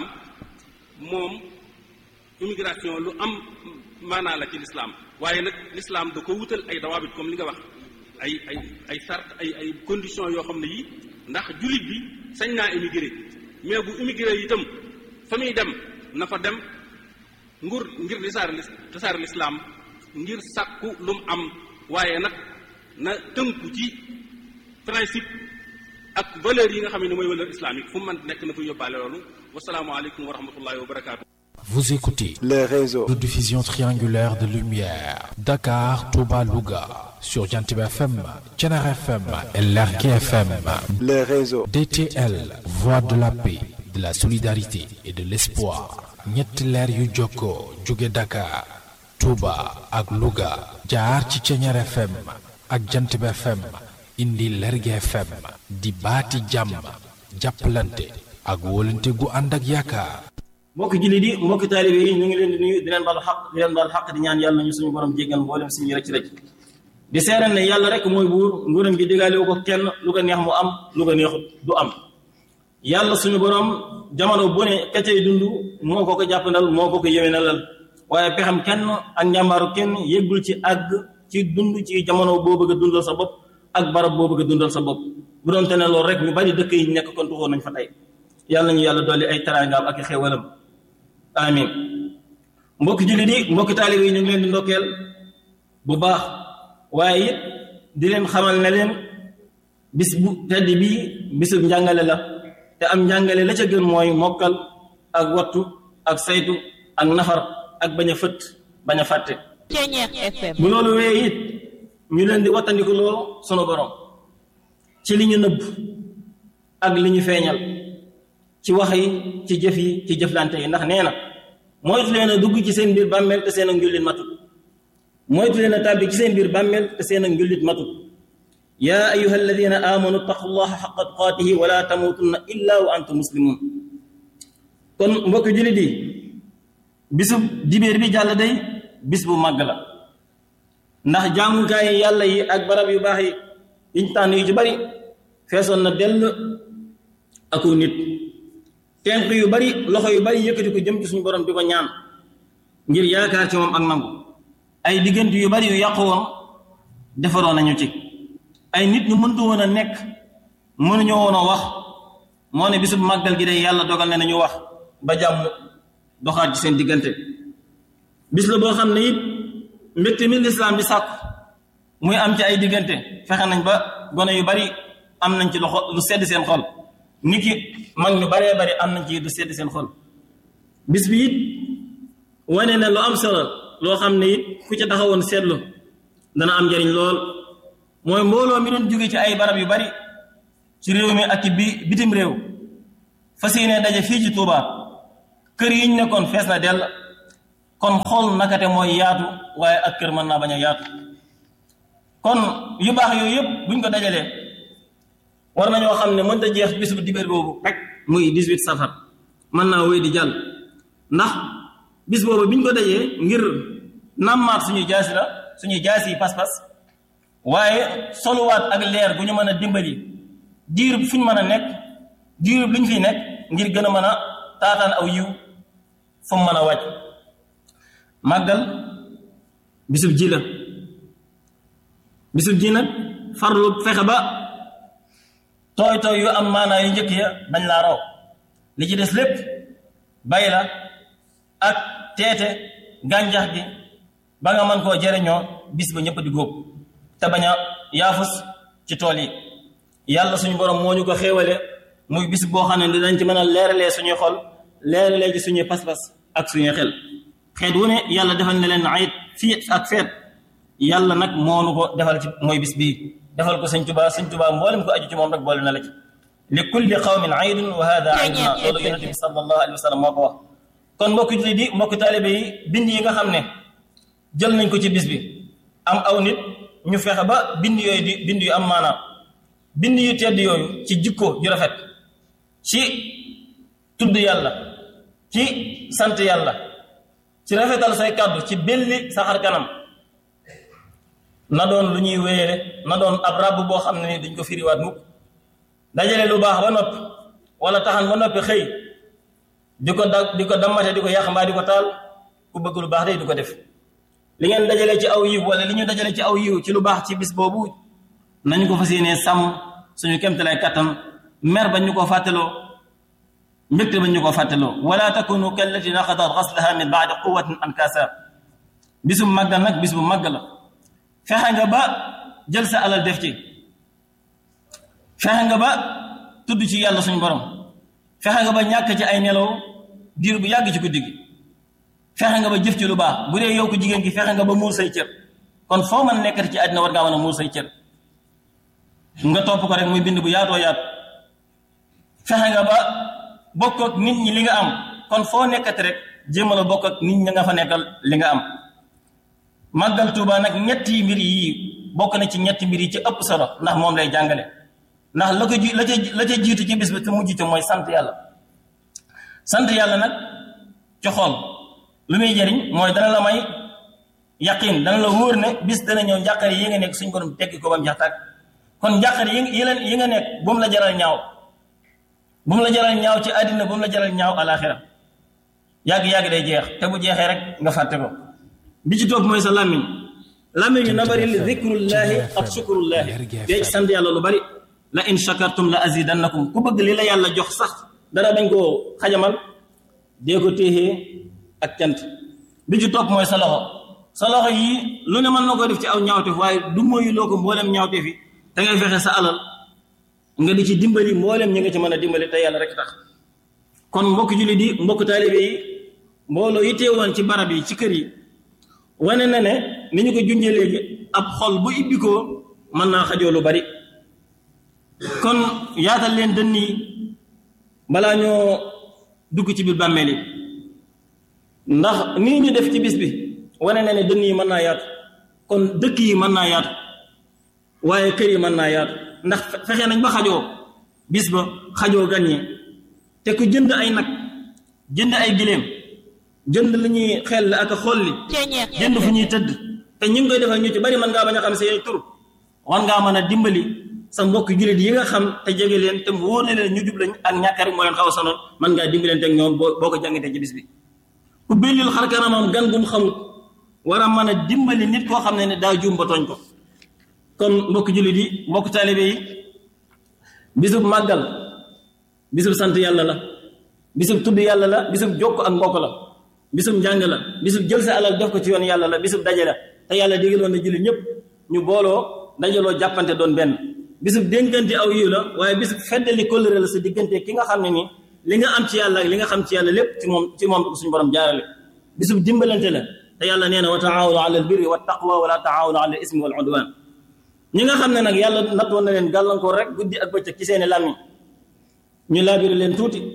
moom immigration lu am maanaa la ci l'islam waaye nag l'islam da ko wutal ay dawaabit comme li nga wax ay ay ay sart ay ay conditions yoo xam ne yi ndax jullit bi sañ naa immigré mais bu immigré itam fa muy dem na fa dem ngur ngir lisaar lis lisaar l'islam ngir sàkku lu mu am waaye nag na tënku ci principe ak valeur yi nga xam ne mooy valeur islamique fu mu mën nekk na fa yóbbaale loolu wasalaamualeykum wa rahmatullahi wa barakaatu. Vous écoutez les réseaux. de diffusion triangulaire de lumière. Dakar, Touba, Louga. Sur Jantib FM, Tchenar FM et Lerki FM. les réseaux. DTL, voix de la paix, de la solidarité et de l'espoir. ñetti leer yu jokkoo jóge Dakar, Touba ak Louga. jaar ci Tchenar FM ak Jantib FM. indi Lerki FM. di baati jàmm. jàppalante ak wóolante gu ànd ak yaakaar. mbokki jullit yi mbokki taalibe yi ñu ngi leen di nuyu di leen baal xaq di leen baal xaq di ñaan yàlla nañu suñu borom jéggal mboolem suñu rëcc rëcc di seeral ne yàlla rek mooy buur nguuram gi digaale wu ko kenn lu ko neex mu am lu ko neexut du am yàlla suñu borom jamono bu ne ka cay dund moo ko ko jàppandal moo ko ko yéwénalal waaye pexam kenn ak njàmbaaru kenn yëggul ci àgg ci dund ci jamono boo bëgg a dundal sa bopp ak barab boo bëgg a dundal sa bopp bu doon te ne loolu rek ñu bari dëkk yi nekk kon tuxoon nañ fa tey yàlla nañu yàlla dolli ay teraangaam ak i xéewalam amin mbokki jullit yi mbokki taalib yi ñu ngi leen di ndokkeel bu baax waaye it di leen xamal ne leen bis bu tedd bii bisub njàngale la te am njàngale la ca gën mooy mokkal ak wattu ak saytu ak nafar ak bañ a fëtt bañ a fàtte Ceñeex FM bu loolu wee it ñu leen di wattandiku loo sunu borom ci li ñu nëbb ak li ñu feeñal ci wax yi ci jëf yi ci jëflante yi ndax nee na moytu leen a dugg ci seen biir bàmmeel te seen ak njullit matut moytu leen a tàbbi ci seen biir bàmmeel te seen ak njullit matut yaa ayuha alladina amanu taqu llaha xaqa tuqaatihi wala tamutunna illa wa antum muslimun kon mbokki jullit yi bisu dibéer bi jàll day bis bu màgg la ndax jaamukaay yàlla yi ak barab yu baax yi yiñ tànn yu ci bari feesoon na dell aku nit tenq yu bari loxo yu bari yëkkati ko jëm ci suñu borom di ko ñaan ngir yaakaar ci moom ak nangu ay diggante yu bari yu yàqu woon defaroon nañu ci ay nit ñu mëntu woon a nekk mënuñoo woon a wax moo ne bisub màggal gi day yàlla dogal ne nañu wax ba jàmm doxaat ci seen diggante bis la boo xam ne it mbégte mi lislaam bi sàkku muy am ci ay diggante fexe nañ ba gone yu bari am nañ ci loxo lu sedd seen xol nit ki mag ñu baree bari am nañ ci lu sedd seen xol bis bi it wane ne lu am solo loo xam ne it ku ca taxawoon seetlu dana am njariñ lool mooy mbooloo mi doon jóge ci ay barab yu bari ci réew mi ak ci bi bitim réew fas yéene daje fii ci Touba kër yi ñu nekkoon fees na dell kon xool nakate mooy yaatu waaye ak kër mën naa bañ a yaatu kon yu baax yooyu yëpp buñ ko dajalee war nañoo xam ne mënta jeex bis bu dibéer boobu rek muy 18 safar mën naa wéy di jàll ndax bis boobu biñ ko dajee ngir nammaat suñuy jaasi la suñuy jaasi yi pas-pas waaye soluwaat ak leer bu ñu mën a dimbali diir fu ñu mën a nekk diir lu ñu fiy nekk ngir gën a mën a taataan aw yiw fu mu mën a wàcc màggal bisub ji la bisub ji nag farlu fexe ba tooy tooy yu am maanaa yu njëkk ya dañ laa raw li ci des lépp bay la ak teete gàncax gi ba nga mën koo jëriñoo bis ba ñëpp di góob te bañ a yaafus ci tool yi yàlla suñu borom moo ñu ko xéewale muy bis boo xam ne dinañ ci mën a leeralee suñuy xol leeralee ci suñuy pas-pas ak suñuy xel xeet wu ne yàlla defal na leen ayit fii ak feet yàlla nag moonu ko defal ci mooy bis bii defal ko sëñ tubaa sëñ tubaa mboolem ko aju ci moom rek boole na la ci li kulli qawmin aydun wa hada ayduna loolu yonente bi sallallahu alayhi wa sallam moo ko wax kon mbokki julli di mbokki taalibe yi bind yi nga xam ne jël nañ ko ci bis bi am aw nit ñu fexe ba bind yooyu di bind yu am maanaam bind yu tedd yooyu ci jikko ju rafet ci tudd yàlla ci sant yàlla ci rafetal say kàddu ci belli saxar kanam na doon lu ñuy wéyale na doon ab ràbb boo xam ne ni duñ ko firiwaat mukk dajale lu baax ba noppi wala taxan ba noppi xëy di ko da di ko dammate di ko yàq mbaa di ko taal ku bëgg lu baax day du ko def li ngeen dajale ci aw yiw wala li ñu dajale ci aw yiw ci lu baax ci bis boobu nañu ko fas yéenee sàmm suñu kemtalaay kattan mer bañ ñu ko fàttaloo mbégte bañ ñu ko fàttaloo wala takunu kallati naqadat ghaslaha min baadi quwatin ankaasa bisu màggal nag bis bu màgg la fexe nga ba jël sa alal def ci fexe nga ba tudd ci yàlla suñu borom fexe nga ba ñàkk ci ay nelaw diir bu yàgg ci guddi gi fexe nga ba jëf ci lu baax bu dee yow ko jigéen gi fexe nga ba muur say cër kon foo mën nekkati ci àddina war ngaa mën a muur say cër nga topp ko rek muy bind bu yaatoo yaatu fexe nga ba bokk ak nit ñi li nga am kon foo nekkati rek jéemal a bokk ak nit ñi nga fa nekkal li nga am màggal Tuuba nag ñetti mbir yi bokk na ci ñetti mbir yi ci ëpp solo ndax moom lay jàngale ndax la ko ji la ca la ca jiitu ci bis bi te mujj ci mooy sant yàlla sant yàlla nag ci xol lu muy jëriñ mooy dana la may yaqin dana la wóor ne bis dana ñëw njàqare yi nga nekk suñ borom teggi ko ba mu jaxtaag kon njàqare yi yi leen yi nga nekk bu mu la jaral ñaaw bu mu la jaral ñaaw ci àddina bu mu la jaral ñaaw alaxira yàgg-yàgg day jeex te bu jeexee rek nga fàtte ko bi ci topp mooy sa làmmiñ làmmiñ yu na bari li zikrullahi ak shukrullahi dee ci sant yàlla lu bari la in shakartum la azidannakum ku bëgg li la yàlla jox sax dara bañ koo xajamal dee ko téexee ak cant bi ci topp mooy sa loxo sa loxo yi lu ne mën na ko def ci aw ñaawteef waaye du mooyu loo ko mboolem ñaawteef yi da ngay fexe sa alal nga di ci dimbali mboolem ñi nga ci mën a dimbali te yàlla rek tax kon mbokk julli di mbokk taalibe yi mbooloo yi teewoon ci barab yi ci kër yi wane na ne ni ñu ko junjee léegi ab xol bu ibbikoo mën naa xajoo lu bari kon yaatal leen dënn yi balaa ñoo dugg ci biir bàmmeel yi ndax nii ñu def ci bis bi wane na ne dënn yi mën naa yaatu kon dëkk yi mën naa yaatu waaye kër yi mën naa yaatu ndax fexe nañ ba xajoo bis ba xajoo gan ñi te ku jënd ay nag jënd ay giléem jënd li ñuy xel ak a xolli jënd fu ñuy tëdd te ñu ngi koy defal ñu ci bari mën ngaa bañ a xam seen tur war ngaa mën a dimbali sa mbokk jullit yi nga xam te jege leen te mu wóor na leen ñu jub lañ ak ñàkk rek moo leen xaw a sonal mën ngaa dimbalante ak ñoom boo boo ko jàngite ci bis bi ku bellil xar kanamam gan gum xamut war a mën a dimbali nit koo xam ne ne daa juum ba tooñ ko kon mbokk jullit yi mbokk taalibe yi bisub màggal bisub sant yàlla la bisub tudd yàlla la bisub jokk ak mbokk la bisub njàng la bisub jël sa alal def ko ci yoon yàlla la bisub daje la te yàlla digaloon na jullit ñëpp ñu booloo dajaloo jàppante doon benn bisub dénkante aw yiw la waaye bisub feddali kóllëre la sa diggante ki nga xam ne nii li nga am ci yàlla ak li nga xam ci yàlla lépp ci moom ci moom ko suñu borom jaarale bisub dimbalante la te yàlla nee na wa taawunu ala al birri wa taqwa wala taawunu ala al ismi wal udwan ñi nga xam ne nag yàlla nattoon na leen gàllankoor rek guddi ak bëccëg ci seeni làmmiñ ñu laabiri leen tuuti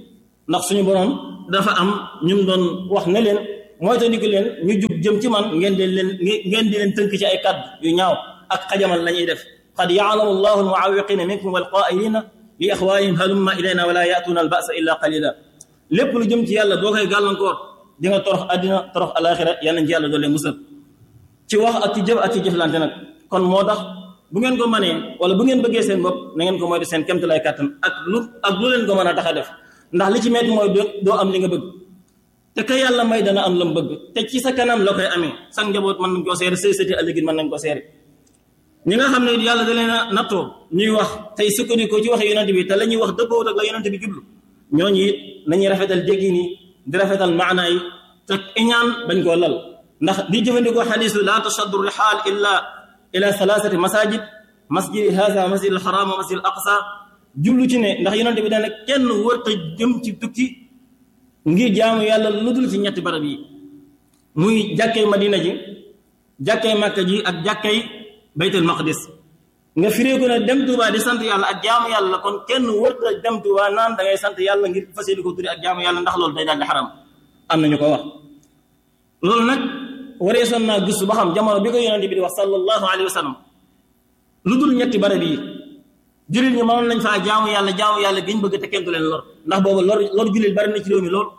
ndax suñu borom dafa am ñum doon wax ne leen mooy te ndiku leen ñu jub jëm ci man ngeen di leen ngeen di leen tënk ci ay kàddu yu ñaaw ak xajamal la ñuy def qad yaalamu allahu almuawiqina minkum walqaa'ilina li ixwaanihim halumma ilayna wala yaatuuna albasa illa qalila lépp lu jëm ci yàlla boo koy gàllankoor di nga torox àddina torox alaxira yal nañ ci yàlla doole musal ci wax ak ci jëf ak ci jëflante nag kon moo tax bu ngeen ko mënee wala bu ngeen bëggee seen bopp na ngeen ko moytu seen kemtalaay kàttan ak lu ak lu leen ko mën a tax a def ndax li ci metti mooy doo am li nga bëgg te ka yàlla may dana am la mu bëgg te ci sa kanam la koy amee sa njaboot mën nañ koo seere say sëti ëllëgit mën nañ ko seere ñi nga xam ne yàlla da leen a nattoo ñuy wax tey sukkandiku ci wax yonent bi te la ñuy wax dëppoowut ak la yonent bi jublu ñooñu it nañuy rafetal jéggi ni di rafetal maana yi te iñaan bañ koo lal ndax di jëfandikoo xadiisu laa tashaddu rihaal illa ila salaasati masajid masjid haza masjid al haram wa masjid al aqsa jublu ci ne ndax yonent bi dana kenn wërta jëm ci tukki ngir jaamu yàlla lu dul ci ñetti barab yi muy jàkkay madina ji jàkkay makka ji ak jàkkay baytul maqdis nga firee ko ne dem Tuuba di sant yàlla ak jaamu yàlla kon kenn wërta dem Tuuba naan da ngay sant yàlla ngir fas yéene ko tuddi ak jaamu yàlla ndax loolu day daal di xaram am nañu ko wax loolu nag waree son naa gëstu ba xam jamono bi ko yonente bi di wax sallallahu alayhi wa sallam lu dul ñetti barab yi jullit ñi mënoon nañ faa jaamu yàlla jaamu yàlla giñ bëgg te kenn du leen lor ndax boobu lor lor jullit bari na ci réew mi lool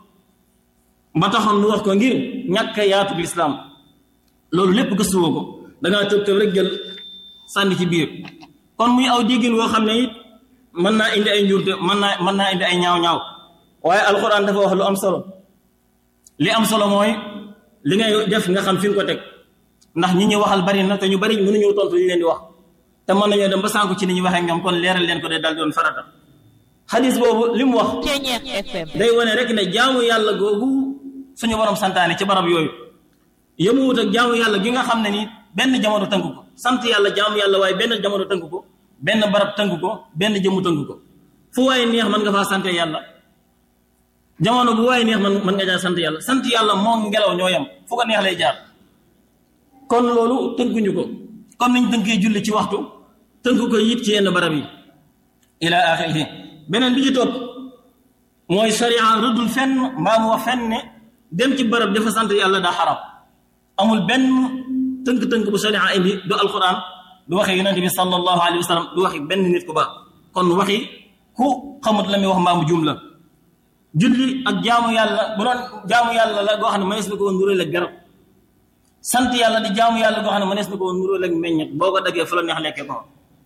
ba taxoon mu wax ko ngir ñàkk yaatu lislaam loolu lépp gëstuwoo ko dangaa tëb tëb rek jël sànni ci biir kon muy aw déggin woo xam ne it mën naa indi ay njuurte mën naa mën naa indi ay ñaaw-ñaaw waaye alxuraan dafa wax lu am solo li am solo mooy li ngay def nga xam fi nga ko teg ndax ñi ñu waxal bari na te ñu bari mënuñu tontu li leen di wax te mën nañoo dem ba sànku ci ni ñu waxee ñoom kon leeral leen ko de dal doon farata xadis boobu li mu wax day wane rek ne jaamu yàlla googu suñu borom santaane ci barab yooyu yemuwut ak jaamu yàlla gi nga xam ne ni benn jamono tënk ko sant yàlla jaamu yàlla waaye benn jamono tënk ko benn barab tënk ko benn jëmu tënk ko fu waaye neex mën nga faa sant yàlla jamono bu waaye neex man mën nga jaar sant yàlla sant yàlla moo ngelaw ñoo yem fu ko neex lay jaar kon loolu tënkuñu ko comme niñ tënkee julli ci waxtu tënk ko yit ci yenn barab yi ila axirihi beneen bi ci topp mooy sharia rëddul fenn mbaa mu wax fenn ne dem ci barab dafa sant yàlla daa xaram amul benn tënk-tënk bu sharia indi du alquran du waxi yonente bi sallallahu alayhi wa sallam du waxi benn nit ku baax kon waxi ku xamut la muy wax mbaa mu juum la julli ak jaamu yàlla bu doon jaamu yàlla la goo xam ne mënees na ko woon nuróole ak garab sant yàlla di jaamu yàlla goo xam ne mënees na ko woon nuróole ak meññet boo ko daggee fu la neex lekkee ko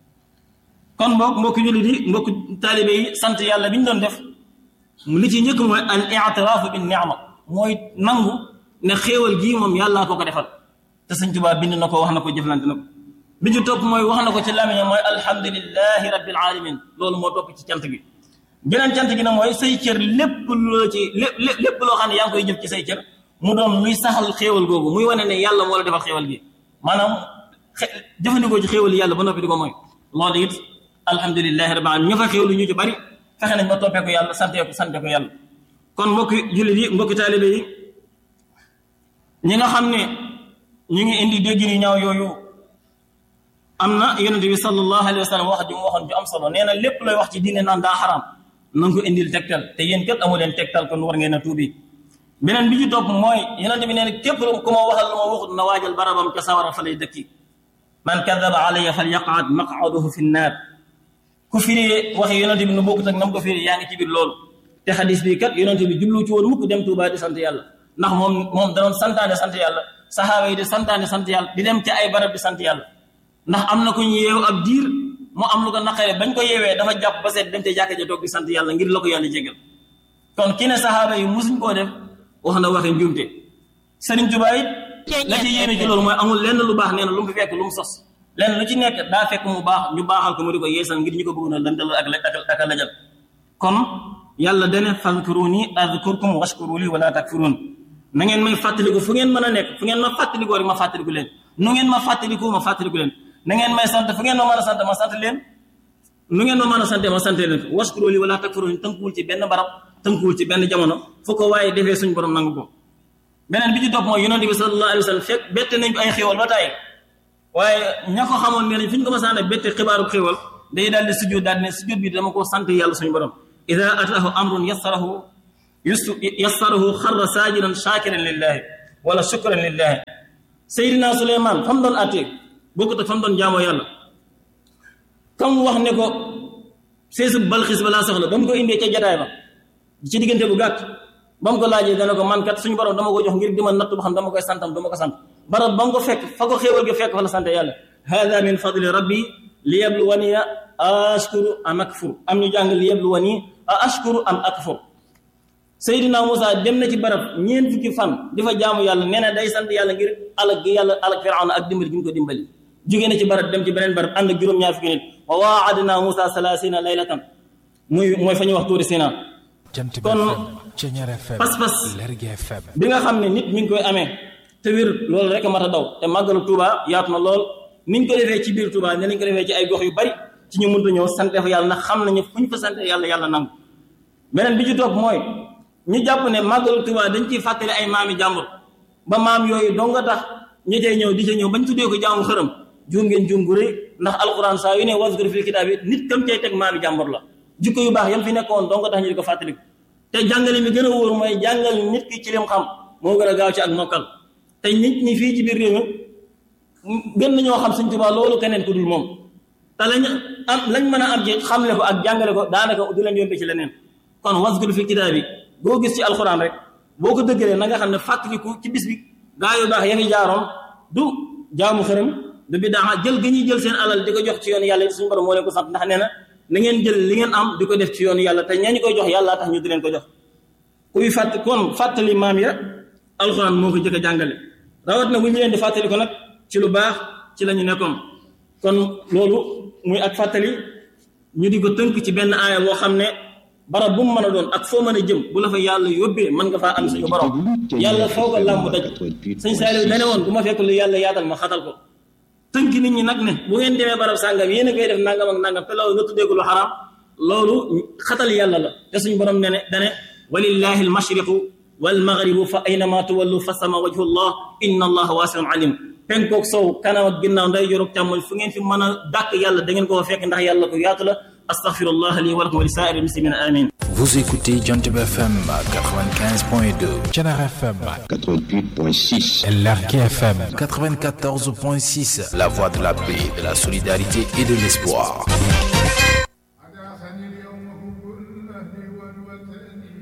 kon mbokk mbokki julli di mbokk taalibe yi sant yàlla bi ñu doon def li ci njëkk mooy al i'tiraafu bin ni'ma mooy nangu ne xéewal gii moom yàllaa ko ko defal te sëñ Tuubaa bind na ko wax na ko jëflante na ko bi ci topp mooy wax na ko ci lamiñam mooy alhamdulillahi rabbil alamin loolu moo topp ci cant gi beneen cant gi nag mooy say cër lépp loo ci lépp lépp loo xam ne yaa ngi koy jëf ci say cër mu doon luy saxal xéewal googu muy wane ne yàlla moo la defal xéewal gi maanaam jëfandikoo ci xéewal yàlla ba noppi di ko mooy loolu it alhamdulilahi rabbil alamin ña fa xéewlu ñu ci bari fexe nañ ba toppee ko yàlla sante ko sante ko yàlla kon mbokki jullit yi mbokki taalibe yi ñi nga xam ne ñu ngi indi dégg ni ñaaw yooyu am na yonente bi sallallahu alayhi wa sallam wax ju mu waxoon ju am solo nee na lépp looy wax ci diine naan daa xaraam na nga ko indil tegtal te yéen kat amu leen tegtal kon war ngeen a tuubi beneen bi ci topp mooy yonente bi nee na képp ku ma waxal lu ma waxut na waajal barabam ca sawara fa lay dëkki man kadaba alayya fal yaqaad maqaduhu fi nnaar ku firi waxi yonente bi nu bokkut ak nam ko firi yaa ngi ci biir loolu te xadis bi kat yonente bi jublu ci woon mukk dem Tuubaa di sant yàlla ndax moom moom danoon santaane sant yàlla saxaaba yi di santaane sant yàlla di dem ci ay barab di sant yàlla ndax am na ku ñu yeew ab diir mu am lu ko naqare bañ ko yeewee dafa jàpp ba seet dem te jàkka ja toog di sant yàlla ngir la ko yàlla jégal kon ki ne saxaaba yi musuñ koo def wax na waxi njumte Sëriñ Tuubaa it la ci yéeme ci loolu mooy amul lenn lu baax nee na lu mu fi fekk lu mu sos lenn lu ci nekk daa fekk mu baax ñu baaxal ko mu di ko yeesal ngir ñu ko bëgg na lëntal ak ak a lajal kon yàlla dane fadkuruni adkurkum washkuru li wala takfurun na ngeen may fàttaliku fu ngeen mën a nekk fu ngeen ma fàttalikoo rek ma fàttaliku leen nu ngeen ma fàttaliku ma fàttaliku leen na ngeen may sant fu ngeen ma mën a sant ma sant leen nu ngeen ma mën a sante ma sant leen washkuru li wala takfurun tënkuwul ci benn barab tënkuwul ci benn jamono fu ko waaye defee suñ borom nangu ko beneen bi ci topp mooy yonente bi sallallahu alayhi wa sallam fekk bette nañ ay xéewal ba tàyyi waaye ña ko xamoon nee nañ fi ñu ko ma sànne bette xibaaru xéewal day daal di sujjóot daal di ne sujjóot bi dama ko sant yàlla suñu borom ida ataahu amrun yassarahu yus yassarahu xarra saajiran shaakiran lillahi wala shukran lillahi Seydina Suleymaan fa mu doon àttee bokkut ak fa mu doon jaamoo yàlla comme wax ne ko seesu balxis ba laa soxla ba mu ko indee ca jataay ba ci diggante bu gàtt ba mu ko laajee dana ko man kat suñu borom dama ko jox ngir di ma natt ba xam dama koy santam dama ko sant barab ba mu ko fekk fa ko xéewal gi fekk fa la sant yàlla hada min fadli rabbi li yabluwani ashkuru am akfur am ñu jàng li yabluwani a ashkuru am akfur Seydina Moussa dem na ci barab ñeent fukki fan di fa jaamu yàlla nee na day sant yàlla ngir alag gi yàlla alag firawna ak dimbali gi mu ko dimbali jógee na ci barab dem ci beneen barab ànd ak juróom-ñaar fukki nit wa waadna Moussa salaasina laylatan muy mooy fa ñuy wax tuuri Sina Jant bi kon FM Ceñeer FM pas-pas Lergui FM bi nga xam ne nit mi ngi koy amee te wér loolu rek a mat a daw te màggalu Touba yaatu na lool ni ñu ko defee ci biir Touba ne nañ ko defee ci ay gox yu bari ci ñu mënta ñëw sante fa yàlla ndax xam nañu fu ñu fa sante yàlla yàlla nangu beneen bi ci topp mooy ñu jàpp ne màggalu Touba dañ ciy fàttali ay maami jàmbur ba maam yooyu dong nga tax ñi cay ñëw di ca ñëw bañ tuddee ko jaamu xërëm juum ngeen juum gu rëy ndax alquran saa yu ne waskur fil kitaab yi nit kam cay teg maami jàmbur la jikko yu baax yam fi nekkoon dong nga tax ñu di ko fàttaliku te jàngale mi gën a wóor mooy jàngal nit ki ci lim xam moo gën a gaaw ci ak mokkal te nit ñi fii ci biir réew mi gën nañoo xam Sëñ Tuubaa loolu keneen ku dul moom te lañ am lañ mën a am ci xamle ko ak jàngale ko daanaka du leen yombe ci leneen kon waskur fil kitaab bi boo gis ci alxuraan rek boo ko dëggalee na nga xam ne fàttaliku ci bis bi gaa yu baax ya fi jaaroon du jaamu xërëm du bi daa jël ga ñuy jël seen alal di ko jox ci yoon yàlla suñu borom moo leen ko sant ndax nee na na ngeen jël li ngeen am di ko def ci yoonu yàlla te ñañu koy jox yàlla tax ñu di leen ko jox kuy fàtt kon fàttali maam ya alxuraan moo ko jëkk a jàngale rawat na bu ñu leen di fàttali ko nag ci lu baax ci la ñu nekkoon kon loolu muy ak fàttali ñu di ko tënk ci benn aaya boo xam ne barab bu mu mën a doon ak foo mën a jëm bu la fa yàlla yóbbee mën nga faa am suñu borom yàlla foo ko làmb daj sëñ Saaliw dane woon bu ma fekk lu yàlla yaatal ma xatal ko tënk nit ñi nag ne bu ngeen demee barab sàngam yéen a koy def nangam ak nangam te loolu nga tuddee ko lu xaraam loolu xatal yàlla la te suñu borom ne ne dane walillahi almashriqu walmaghribu fa aynama tuwallu fa sama wajhu llah inna allaha wasiun alim penkook sow kanam ak ginnaaw nday jorog càmmoñ fu ngeen fi mën a dàkk yàlla da ngeen koo fekk ndax yàlla ko yaatu la astaghfirullah li wa lakum wa li saa'iri muslimina amin Vous écoutez Jantib FM 95.2 Ceñeer FM 88.6. Lergui FM 94.6 La voix de la paix, de la solidarité et de l'espoir